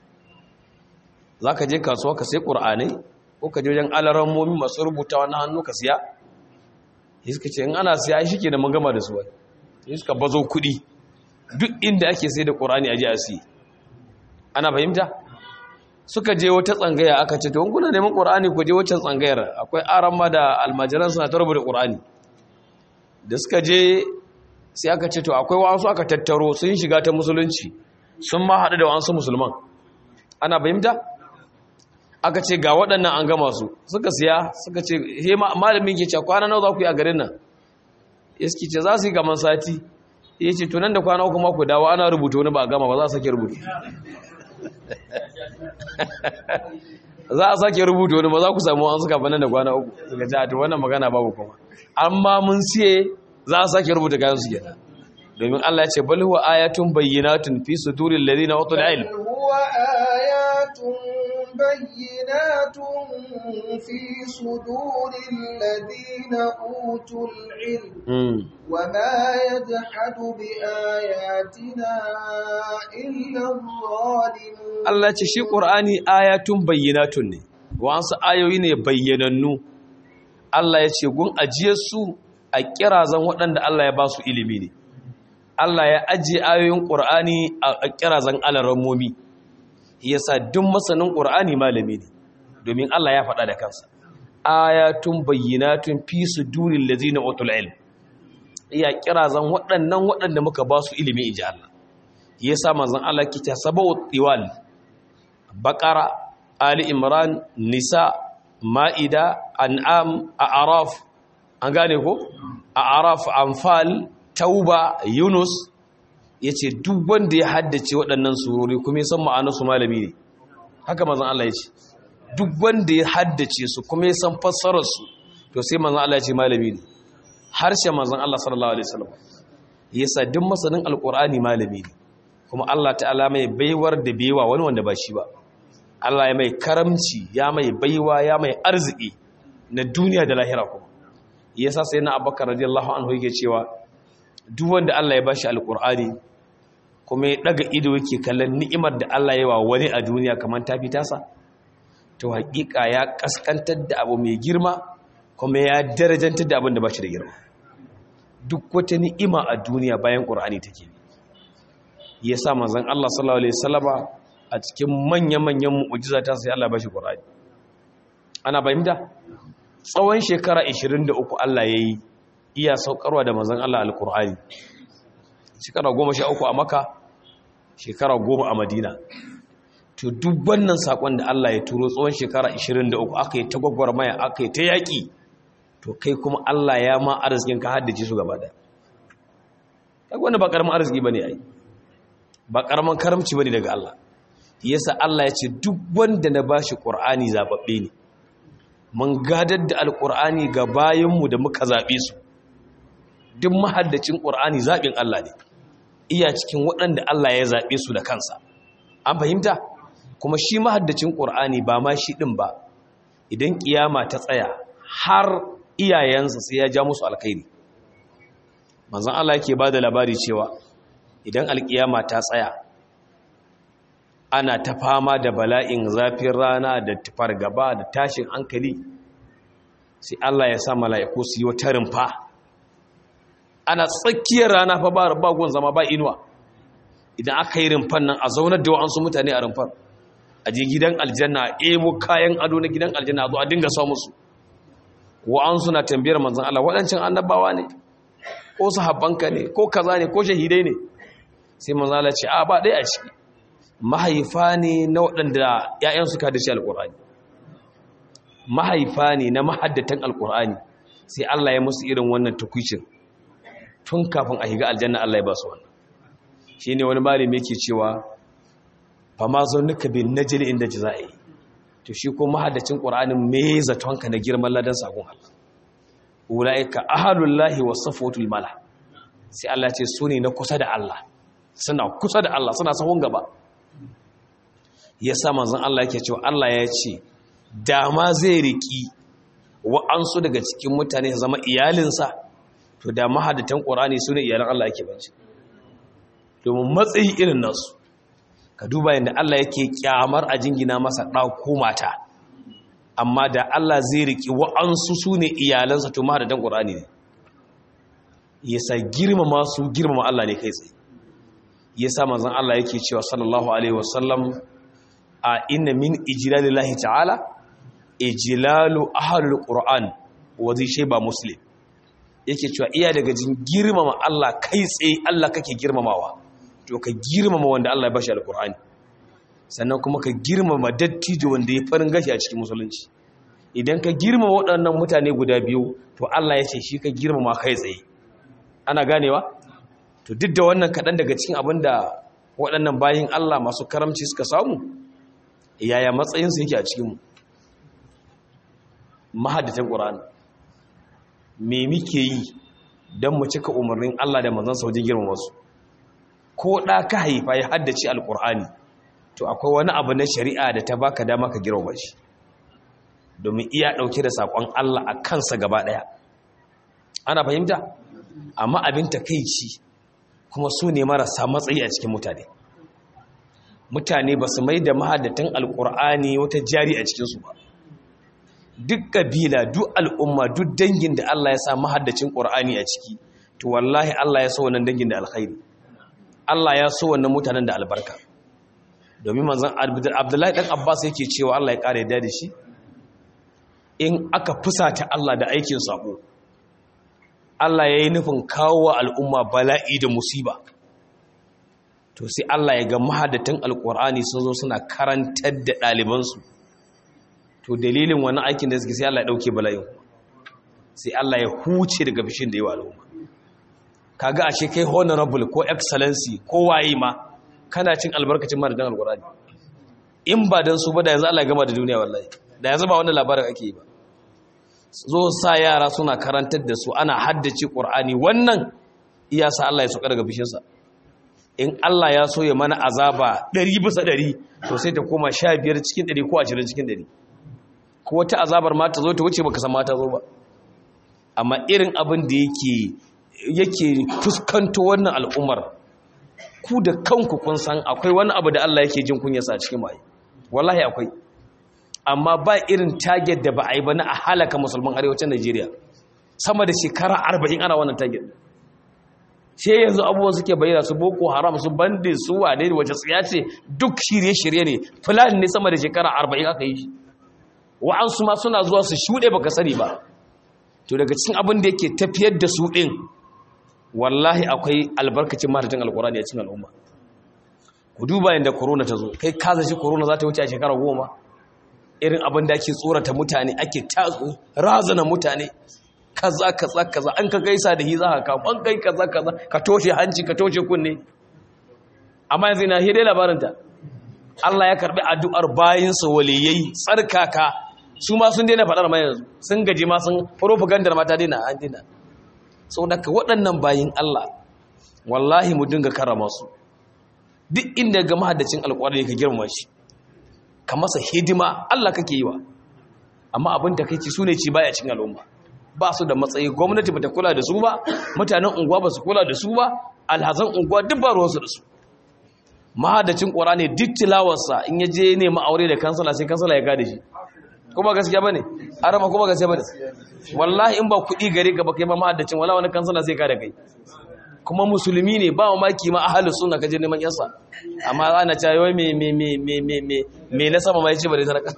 za ka je kasuwa ka sai ƙur'anai ko ka je wajen alarammomi masu rubuta wani hannu ka siya yi suka ce in ana siya ai shike da mun gama da su wai yi suka bazo kuɗi duk inda ake sai da ƙur'ani a je a siya ana fahimta suka je wata tsangaya aka ce to kuna neman ƙur'ani ku je waccan tsangayar akwai aran ma da almajiran suna ta rubuta ƙur'ani da suka je sai aka ce to akwai wasu aka tattaro sun shiga ta musulunci sun ma haɗu da wasu musulman ana fahimta aka ce ga waɗannan an gama su suka siya suka ce he malamin ke ce kwana nawa za ku yi a garin nan iski ce za su yi gaman sati ya ce tunan da kwana uku ma ku dawo ana rubuta wani ba a gama ba za a sake rubuta za a sake rubuta wani ba za ku samu an suka banan da kwana uku suka ce a to wannan magana babu kuma amma mun siye za a sake rubuta kayan su kenan domin Allah ya ce bal huwa ayatun bayyinatun fi suduril ladina utul ilm huwa ayatun bayyinatun fi suduril ladina utul ilm wama yajhadu bi ayatina illa adh-dhalimun Allah ya ce shi Qur'ani ayatun bayyinatun ne wa'ansu ayoyi ne bayyanannu Allah ya ce gun ajiyar su a kirazan waɗanda Allah ya ba su ilimi ne Allah ya ajiye ayoyin ƙur'ani a kirazan alarammomi yasa duk masanin ƙur'ani malami ne domin Allah ya faɗa da kansa ayatun bayyinatun fi suduril ladzina utul ilm ya kirazan waɗannan waɗanda muka ba su ilimi inji Allah yasa manzon Allah ke ta sabawu tiwal baqara ali imran nisa ma'ida an'am a'raf an gane ko a araf anfal tauba yunus yace duk wanda ya haddace waɗannan surori kuma ya san ma'anarsu malami ne haka manzon Allah ya ce duk wanda ya haddace su kuma ya san fassarar su to sai manzon Allah ya ce malami ne harshen manzon Allah sallallahu alaihi wasallam yasa duk masanin alqur'ani malami ne kuma Allah ta'ala mai baiwar da baiwa wani wanda ba shi ba Allah ya mai karamci ya mai baiwa ya mai arziki na duniya da lahira kuma yasa sai na Abubakar radiyallahu anhu yake cewa duk wanda Allah ya bashi alqur'ani kuma ya daga ido yake kallon ni'imar da Allah ya wa wani a duniya kamar ta tasa to hakika ya kaskantar da abu mai girma kuma ya darajantar da abin da bashi da girma duk wata ni'ima a duniya bayan qur'ani take yasa manzon Allah sallallahu alaihi wasallama a cikin manya-manyan mu'ujiza ta sai Allah ba shi ƙur'ani ana fahimta tsawon shekara 23 Allah ya yi iya saukarwa da mazan Allah al-ƙur'ani shekara 13 a maka shekara 10 a madina to duk wannan saƙon da Allah ya turo tsawon shekara 23 aka yi ta gwagwarmaya aka yi ta yaƙi to kai kuma Allah ya ma arzikin ka haddace su gaba da kai wanda ba ƙaramin arziki ba ne ai ba ƙaramin karamci ba ne daga Allah yasa Allah ya ce duk wanda na bashi Qur'ani zababbe ne mun gadar da alqur'ani ga bayinmu da muka zabe su duk mahaddacin Qur'ani zabin Allah ne iya cikin waɗanda Allah ya zabe su da kansa an fahimta kuma shi mahaddacin Qur'ani ba ma shi din ba idan kiyama ta tsaya har iyayensa sai ya ja musu alkhairi manzon Allah yake bada labari cewa idan alkiyama ta tsaya ana ta fama da bala'in zafin rana da tufar gaba da tashin hankali sai Allah ya sa mala'iku su yi wata rumfa ana tsakiyar rana fa ba bagon zama ba inuwa idan aka yi rumfan nan a zaunar da wa'ansu mutane a rumfar a je gidan aljanna a ebo kayan ado na gidan aljanna a zo a dinga sa musu wa'ansu na tambayar manzan Allah waɗancan annabawa ne ko sahabbanka ne ko kaza ne ko shahidai ne sai manzan Allah ce a ba ɗaya a ciki mahaifa ne na waɗanda ‘ya'yan suka da shi alƙur'ani mahaifa ne na mahaddatan alƙur'ani sai Allah ya musu irin wannan tukwicin tun kafin a higa aljanna Allah ya ba su wannan shi ne wani malami yake cewa fa ma zo nuka bin najili inda ji za a yi to shi ko mahaddacin ƙur'anin me zatonka na girman ladan sakon Allah ula'ika ahalullahi wa safotul mala sai Allah ce su ne na kusa da Allah suna kusa da Allah suna sahun gaba ya sa manzan Allah yake cewa Allah ya ce dama zai riki wa'ansu daga cikin mutane zama iyalinsa to da mahadatan ƙorani su ne iyalan Allah yake banci domin matsayi irin nasu ka duba yadda Allah yake kyamar a jingina masa ɗauko mata amma da Allah zai riki wa'ansu su ne iyalansa to mahadatan ƙorani ne ya sa girmama su girmama Allah ne kai tsaye ya sa manzan Allah yake cewa sallallahu alaihi wasallam a inna min ijlalillahi ta'ala ijlalu ahlul qur'an wa zai shayba muslim yake cewa iya daga jin girmama Allah kai tsaye Allah kake girmamawa to ka girmama wanda Allah ya bashi alqur'ani sannan kuma ka girmama dattijo wanda ya farin gashi a cikin musulunci idan ka girmama waɗannan mutane guda biyu to Allah ya ce shi ka girmama kai tsaye ana ganewa to duk da wannan kaɗan daga cikin abin da waɗannan bayin Allah masu karamci suka samu yaya matsayinsu yake a cikinmu mahaddatan ƙura'an me muke yi don mu cika umarnin Allah da manzansa wajen girma wasu ko ɗa ka haifa ya haddace alƙur'ani to akwai wani abu na shari'a da ta baka dama ka girma shi domin iya ɗauke da saƙon Allah a kansa gaba ɗaya ana fahimta amma abin takaici kuma su ne marasa matsayi a cikin mutane mutane ba su mai da mahaddatan alkur'ani wata jari a cikinsu ba duk kabila duk al'umma duk dangin da Allah ya sa mahaddacin ƙur'ani a ciki to wallahi Allah ya so wannan dangin da alkhairi Allah ya so wannan mutanen da albarka domin manzon Abdullahi dan Abbas yake cewa Allah ya kare da shi in aka fusata Allah da aikin sabo Allah ya yi nufin kawo wa al'umma bala'i da musiba to sai Allah ya ga mahadatan alƙur'ani sun zo suna karantar da ɗalibansu to dalilin wani aikin da suke sai Allah ya ɗauke bala'in sai Allah ya huce daga bishin da yi wa al'umma kaga ashe kai honorable ko excellency ko waye ma kana cin albarkacin madadin alkurani in ba dan su ba da yanzu Allah gama da duniya wallahi da yanzu ba wannan labarin ake yi ba zo sa yara suna karantar da su ana haddace qur'ani wannan iya sa Allah ya sauka daga bishinsa in Allah ya so ya mana azaba 100 bisa 100 to sai ta koma 15 cikin 100 ko 20 cikin 100 ko wata azabar ma ta zo ta wuce baka san ma ta zo ba amma irin abin da yake yake fuskanto wannan al'ummar ku da kanku kun san akwai wani abu da Allah yake jin kunyarsa a cikin mai wallahi akwai amma ba irin target da ba a yi ba na a halaka musulman arewacin Najeriya sama da shekara 40 ana wannan target sai yanzu abubuwan suke bayyana su boko haram su bandin su wane ne wace tsiya ce duk shirye-shirye ne fulani ne sama da shekara 40 aka yi shi wa'ansu ma suna zuwa su shuɗe baka sani ba to daga cikin abin da yake tafiyar da su ɗin wallahi akwai albarkacin mahaifin alkurani a cikin al'umma ku duba yadda korona ta zo kai kaza shi korona za ta wuce a shekara goma irin abin da ake tsorata mutane ake tatsu razana mutane kaza kaza kaza an ka gaisa da hi za ka kawo an kai kaza kaza ka toshe hanci ka toshe kunne amma yanzu ina hidai labarinta Allah ya karbi addu'ar bayinsa waliyai tsarkaka su ma sun daina faɗar mai yanzu sun gaji ma sun propagandar mata daina an daina sau da ka waɗannan bayin Allah wallahi mu dinga karama su duk inda ga mahaddacin alƙwarar ka girma shi ka masa hidima Allah kake yi wa amma abin da kai ci su ne ci baya cin al'umma ba su da matsayi gwamnati bata kula da su ba mutanen unguwa ba su kula da su ba alhazan unguwa duk ba ruwansu da su mahaddacin ƙwarane duk tilawarsa in ya je nema aure da kansala sai kansala ya gada shi kuma gaskiya bane arama kuma gaskiya bane wallahi in ba kuɗi gare ka ba kai ma mahaddacin wala wani kansala sai ka da kai kuma musulmi ne ba maki ma ahlus sunna kaje neman yansa amma ana cewa wai me me me me me me me na sama mai ce bare saraka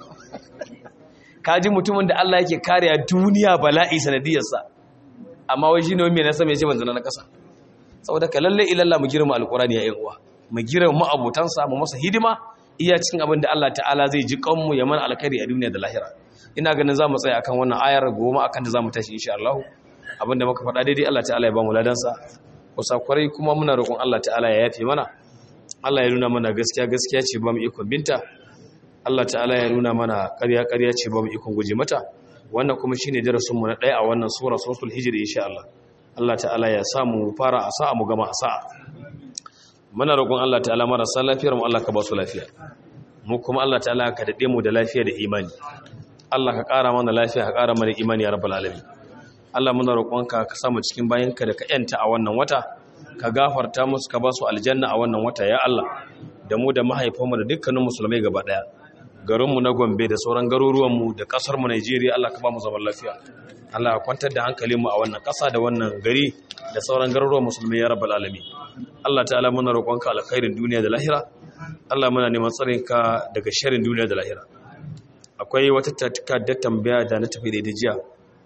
kaji mutumin da Allah yake kariya duniya bala'i sanadiyarsa amma wai shine wai me na sama ya ce ban zana na kasa saboda ka lalle ilalla mu girma alqurani ya yan uwa mu girma abotansa mu masa hidima iya cikin abin da Allah ta'ala zai ji kanmu ya mana alkhairi a duniya da lahira ina ganin za mu tsaya akan wannan ayar goma akan da za mu tashi insha Allah abinda muka faɗa daidai Allah ta'ala ya ba mu ladansa kusa kwarai kuma muna roƙon Allah ta'ala ya yafe mana Allah ya nuna mana gaskiya gaskiya ce ba mu ikon binta Allah ta'ala ya nuna mana ƙarya ƙarya ce ba mu ikon guje mata wannan kuma shine darasin mu na ɗaya a wannan sura suratul hijr insha Allah Allah ta'ala ya sa mu fara a sa'a mu gama a sa'a muna roƙon Allah ta'ala marasa lafiyar mu Allah ka ba su lafiya mu kuma Allah ta'ala ka dade mu da lafiya da imani Allah ka ƙara mana lafiya ka ƙara mana imani ya rabbal alamin Allah muna roƙonka ka samu cikin bayanka da ka yanta a wannan wata ka gafarta musu ka ba su aljanna a wannan wata ya Allah da mu da mahaifanmu da dukkanin musulmai gaba daya garinmu na Gombe da sauran garuruwanmu da ƙasarmu Najeriya Allah ka ba mu zaman lafiya Allah ka kwantar da hankalinmu a wannan ƙasa da wannan gari da sauran garuruwan musulmai ya rabbal alamin Allah ta'ala muna roƙonka alkhairin duniya da lahira Allah muna neman tsarinka daga sharrin duniya da lahira akwai wata takardar tambaya da na tafi da jiya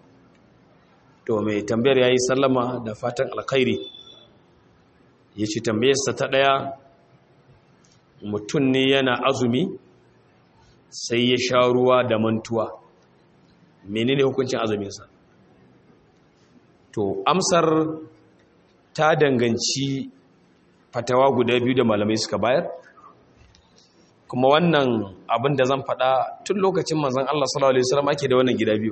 to mai tambayar yayi sallama da fatan alkhairi yace tambayarsa ta daya mutum ne yana azumi sai ya sha ruwa da mantuwa menene hukuncin azuminsa to amsar ta danganci fatawa guda biyu da malamai suka bayar kuma wannan abin da zan faɗa tun lokacin manzon Allah sallallahu alaihi wasallam ake da wannan gida biyu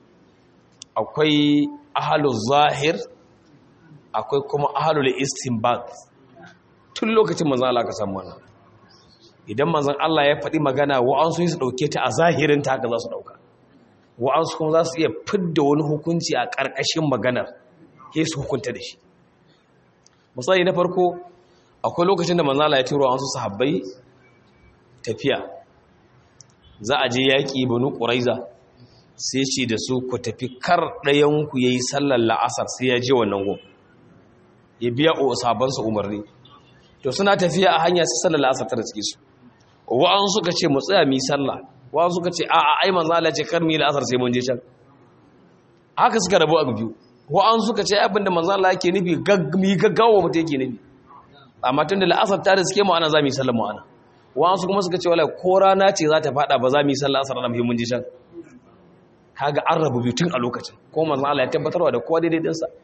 akwai ahlul zahir akwai kuma ahlul istinbat tun lokacin manzon Allah ka samu wannan idan manzon Allah ya faɗi magana wa'ansu su dauke ta a zahirin ta haka za su dauka wa'ansu kuma za su iya fidda wani hukunci a ƙarƙashin maganar sai su hukunta da shi misali na farko akwai lokacin da manzon Allah ya turo wasu sahabbai tafiya za a je yaƙi banu ƙuraiza sai ce da su ku tafi kar ɗayanku ya yi sallar la'asar sai ya je wannan gun ya biya o sabansa umarni to suna tafiya a hanya sai sallar la'asar ta da suke su wa'an suka ce mu tsaya mu yi sallah wa'an suka ce a'a ai manzo Allah ce kar mu yi la'asar sai mun je can haka suka rabu a biyu wa'an suka ce abin da manzo Allah yake nufi gaggami gaggawa mutum yake nufi amma tun da la'asar ta da suke mu ana za mu yi sallar mu ana wasu kuma suka ce wala ko rana ce za ta fada ba za mu yi sallah asar ranar muhimmin jishan kaga an rabu biyu tun a lokacin ko manzon Allah ya tabbatarwa da kowa daidai dinsa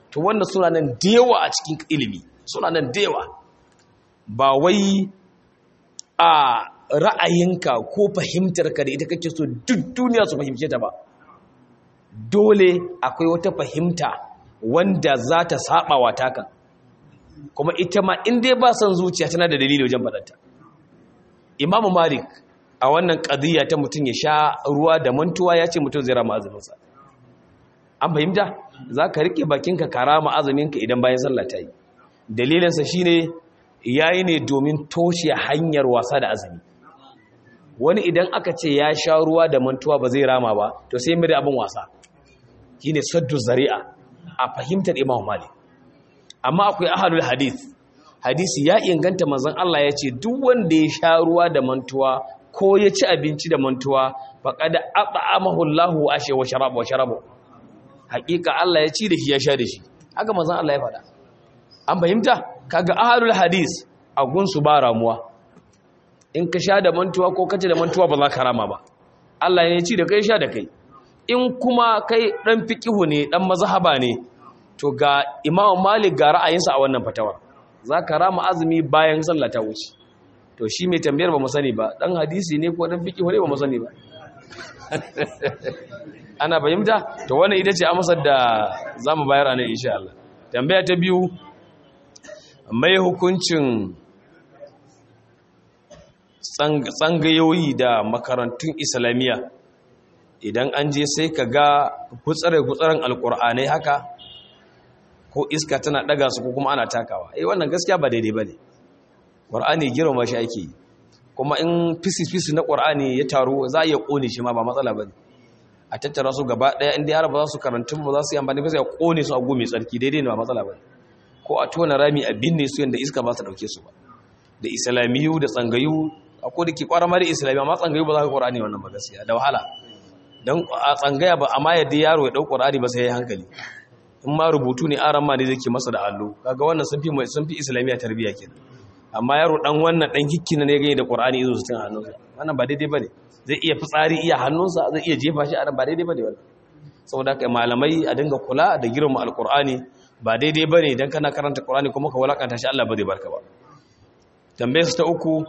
to wannan suna nan da yawa a cikin ilimi suna nan da yawa ba wai a ra'ayinka ko fahimtarka da ita kake so duk duniya su fahimce ta ba dole akwai wata fahimta wanda za ta saba wa taka kuma ita ma in dai ba son zuciya tana da dalili wajen faɗanta imamu malik a wannan ƙadiyya ta mutum ya sha ruwa da mantuwa ya ce mutum zai rama azuminsa an fahimta za ka riƙe bakinka ka rama azuminka idan bayan sallah ta yi dalilinsa shi ne ya yi ne domin toshe hanyar wasa da azumi wani idan aka ce ya sha ruwa da mantuwa ba zai rama ba to sai mai abin wasa shi ne saddu zari'a a fahimtar imam malik amma akwai ahalul hadith hadisi ya inganta manzon Allah ya ce duk wanda ya sha ruwa da mantuwa ko ya ci abinci da mantuwa faqad at'amahu Allahu ashe wa sharaba wa sharabu hakika Allah ya ci da shi ya sha da shi haka manzon Allah ya faɗa an fahimta kaga ahalul hadis a gunsu ba ramuwa in ka sha da mantuwa ko kace da mantuwa ba za ka rama ba Allah ya ci da kai sha da kai in kuma kai dan fiqihu ne dan mazhaba ne to ga Imam Malik ga ra'ayinsa a wannan fatawar za ka rama azumi bayan sallah ta wuce to shi mai tambayar ba mu sani ba dan hadisi ne ko dan fiqihu ne ba mu sani ba ana fahimta to wannan ita ce amsar da zamu bayar a nan insha Allah tambaya ta biyu mai hukuncin tsangayoyi da makarantun islamiyya idan an je sai ka ga kutsare-kutsaren alkur'anai haka ko iska tana daga su ko kuma ana takawa eh wannan gaskiya ba daidai ba ne ƙwar'ani girma shi ake yi kuma in fisi-fisi na ƙwar'ani ya taru za a iya ƙone shi ma ba matsala ba ne a tattara su gaba ɗaya inda yara ba za su karantun ba za su yi amfani ba sai a ƙone su a gome tsarki daidai ne ba matsala ba ne ko a tona rami a binne su yadda iska ba su dauke su ba da islamiyu da tsangayu a ko da ke kwara mara islamiyu amma tsangayu ba za ka ƙorani wannan ba gaskiya da wahala don a tsangaya ba amma yadda yaro ya ɗau ƙorani ba sai ya yi hankali in ma rubutu ne aran ma ne zai ke masa da allo kaga wannan sun fi sun fi islamiyya tarbiyya ke amma yaro dan wannan dan hikkina ne gani da ƙorani izo su tun hannunsa wannan ba daidai bane zai iya fitsari iya hannunsa zai iya jefa shi a nan ba daidai bane wannan saboda haka malamai a dinga kula da girma alƙur'ani ba daidai ba ne don kana karanta ƙorani kuma ka walakanta shi Allah ba zai barka ba tambayarsu ta uku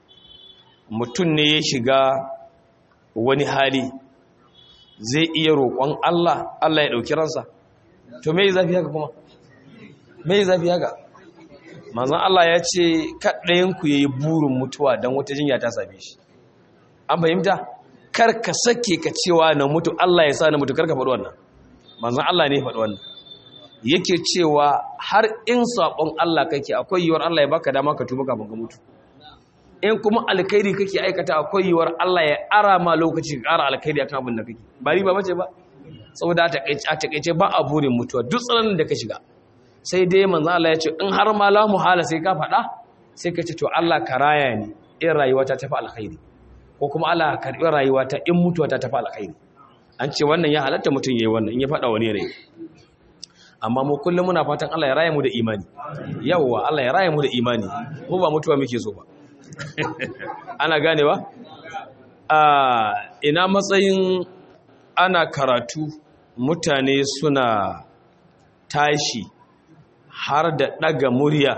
mutum ne ya shiga wani hali zai iya roƙon Allah Allah ya ɗauki ransa to me zafi haka kuma me zafi haka manzan Allah ya ce kaɗayenku ya yi burin mutuwa don wata jinya ta same shi an fahimta kar ka sake ka cewa na mutu Allah ya sa na mutu kar ka faɗi wannan manzan Allah ne faɗi wannan yake cewa har in saɓon Allah kake akwai yiwuwar Allah ya baka dama ka tuba kafin ka mutu in kuma alkhairi kake aikata akwai yiwuwar Allah ya ara ma lokaci ka ƙara alkhairi akan abin da kake ba riba bace ba saboda a takeice ba a burin mutuwa duk tsananin da ka shiga sai dai manzo Allah ya ce in har ma la muhala sai ka faɗa sai ka ce to Allah ka raya ni in rayuwa ta tafi alkhairi ko kuma Allah ka karbi rayuwa ta in mutuwa ta tafi alkhairi an ce wannan ya halatta mutum yayi wannan in ya faɗa wani rai amma mu kullum muna fatan Allah ya raya mu da imani yawwa Allah ya raya mu da imani mu ba mutuwa muke so ba ana gane ba a ina matsayin ana karatu mutane suna tashi har da daga murya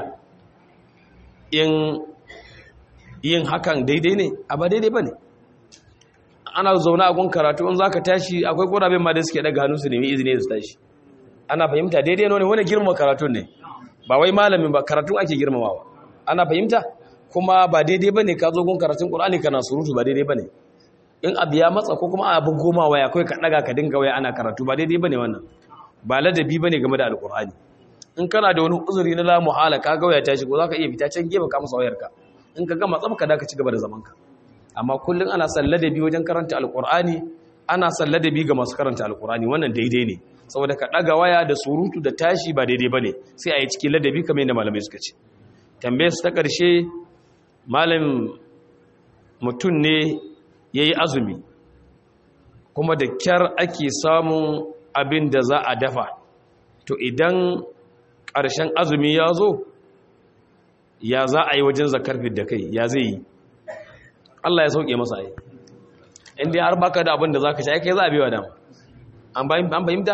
in yin hakan daidai ne a ba daidai ba ne ana zaune a gun karatu in za ka tashi akwai ƙorabin ma da suke daga hannu su nemi izini su tashi ana fahimta daidai ne wani girma karatun ne ba wai malamin ba karatun ake girmamawa ana fahimta kuma ba daidai bane ka zo gun karatun Qur'ani kana surutu ba daidai bane in abu ya matsa ko kuma abu goma waya kai ka daga ka dinga waya ana karatu ba daidai bane wannan ba ladabi bane game da alqur'ani in kana da wani uzuri na la muhala ka ga waya ta shigo zaka iya fita can gefe ka masa wayarka in ka gama tsabka da ka ci gaba da zaman ka amma kullun ana san ladabi wajen karanta alqur'ani ana san ladabi ga masu karanta alqur'ani wannan daidai ne saboda ka ɗaga waya da surutu da tashi ba daidai ba ne sai a yi cikin ladabi kamar yadda malamai suka ce tambayar su ta ƙarshe malam mutum ne ya yi azumi kuma da kyar ake samun abin da za a dafa to idan ƙarshen azumi ya zo ya za a yi wajen zakar da kai ya zai yi Allah ya sauke masa yi inda har baka da abin da za ka sha kai za a biya dama an fahimta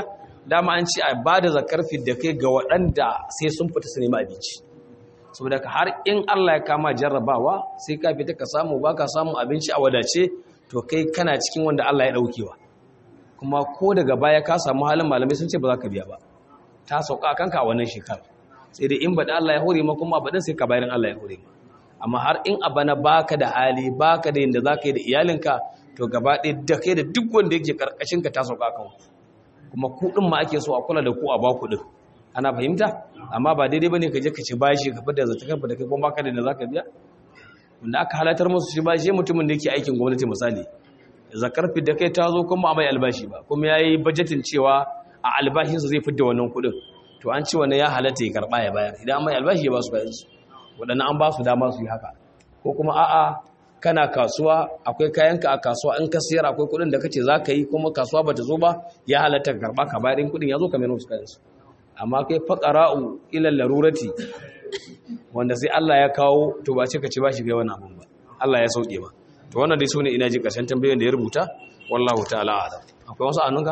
dama an ce a ba da zakar da kai ga waɗanda sai sun fita su nemi abinci saboda ka har in Allah ya kama jarrabawa sai ka fita ka samu ba ka samu abinci a wadace to kai kana cikin wanda Allah ya ɗaukewa kuma ko daga baya ka samu halin malamai sun ce ba za ka biya ba ta sauka kanka a wannan shekara sai dai in baɗi Allah ya hore ma kuma baɗin sai ka bayan Allah ya hore ma amma har in a bana baka da hali baka da yadda za ka yi da iyalinka to gaba ɗaya da kai da duk wanda yake karkashin ka ta sauka kan kuma kuɗin ma ake so a kula da ku a ba kuɗin ana fahimta amma ba daidai bane ka je ka ci bashi ka fada zata kafa da kai kuma baka da yadda za ka biya wanda aka halatar musu shi bashi mutumin da yake aikin gwamnati misali zakar da kai ta zo kuma a mai albashi ba kuma ya yi bajetin cewa a albashinsa zai fidda wannan kuɗin to an ce wani ya halatta ya karɓa ya bayar idan mai albashi ya ba su bayansu waɗannan an ba su dama su yi haka ko kuma a'a kana kasuwa akwai kayanka a kasuwa in ka siyar akwai kuɗin da kace za ka yi kuma kasuwa ba ta zo ba ya halatta ka karɓa ka bayar in kuɗin ya zo ka mai musu kayansu amma kai faƙara'u ilal larurati wanda sai Allah ya kawo to ba ce ka ci ba shi kai wani abun ba Allah ya sauke ba to wannan dai sune ina ji ƙarshen tambayoyin da ya rubuta wallahu ta'ala a'lam akwai wasu annunka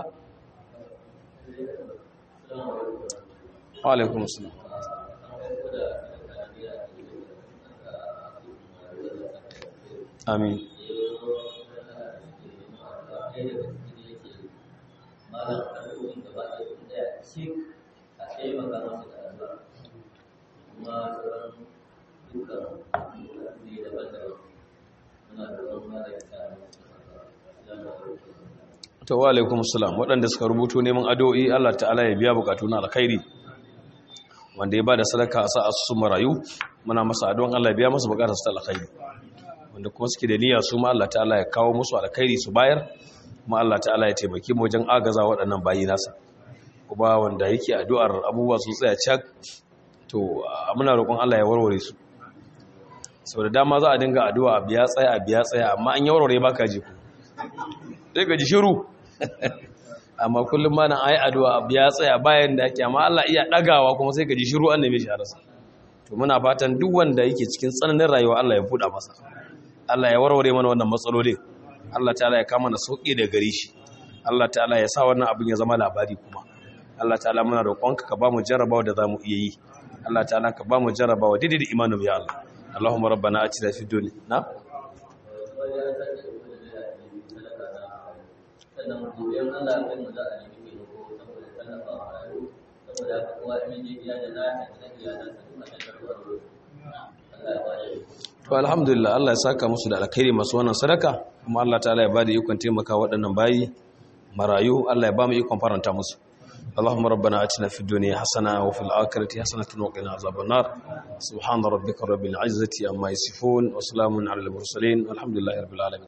wa alaikum assalam amin to wa alaikum assalam waɗanda suka rubuto neman addu'o'i Allah ta'ala ya biya bukatu na alkhairi wanda ya bada sadaka a sa asusun marayu muna masa addu'an Allah ya biya masa bukatar su ta alkhairi wanda kuma suke da niyya su ma Allah ta'ala ya kawo musu alkhairi su bayar kuma Allah ta'ala ya taimake mu wajen agaza waɗannan bayi nasa kuma wanda yake addu'ar abubuwa su tsaya cak to muna roƙon Allah ya warware su sau da dama za a dinga addu'a a biya tsaya a biya tsaya amma an yi warware baka ji ku sai ka ji shiru amma kullum ma nan ayi addu'a a biya tsaya bayan da ake amma Allah iya ɗagawa kuma sai ka ji shiru an neme shi a rasa to muna fatan duk wanda yake cikin tsananin rayuwa Allah ya buɗa masa Allah ya warware mana wannan matsalolin Allah ta'ala ya kama na sauƙi da gare shi Allah ta'ala ya sa wannan abin ya zama labari kuma Allah ta'ala muna roƙonka ka ba mu jarrabawa da zamu iya yi Allah ta'ala ka ba mu jarrabawa daidai da imanin ya Allah Allahumma rabbana atina fid dunya na sannan gobe Allah ya mu za a nemi taimako saboda tallafa wa rayu saboda haka kowa in je gida da lafiya da iyalansa kuma ta karɓar Allah ya bada to alhamdulillah Allah ya saka musu da alkhairi masu wannan sadaka kuma Allah ta'ala ya bada ikon taimaka waɗannan bayi marayu Allah ya ba mu ikon faranta musu اللهم ربنا اتنا في الدنيا حسنه وفي الاخره حسنه وقنا عذاب النار سبحان ربك رب العزه عما يصفون وسلام على المرسلين والحمد لله رب العالمين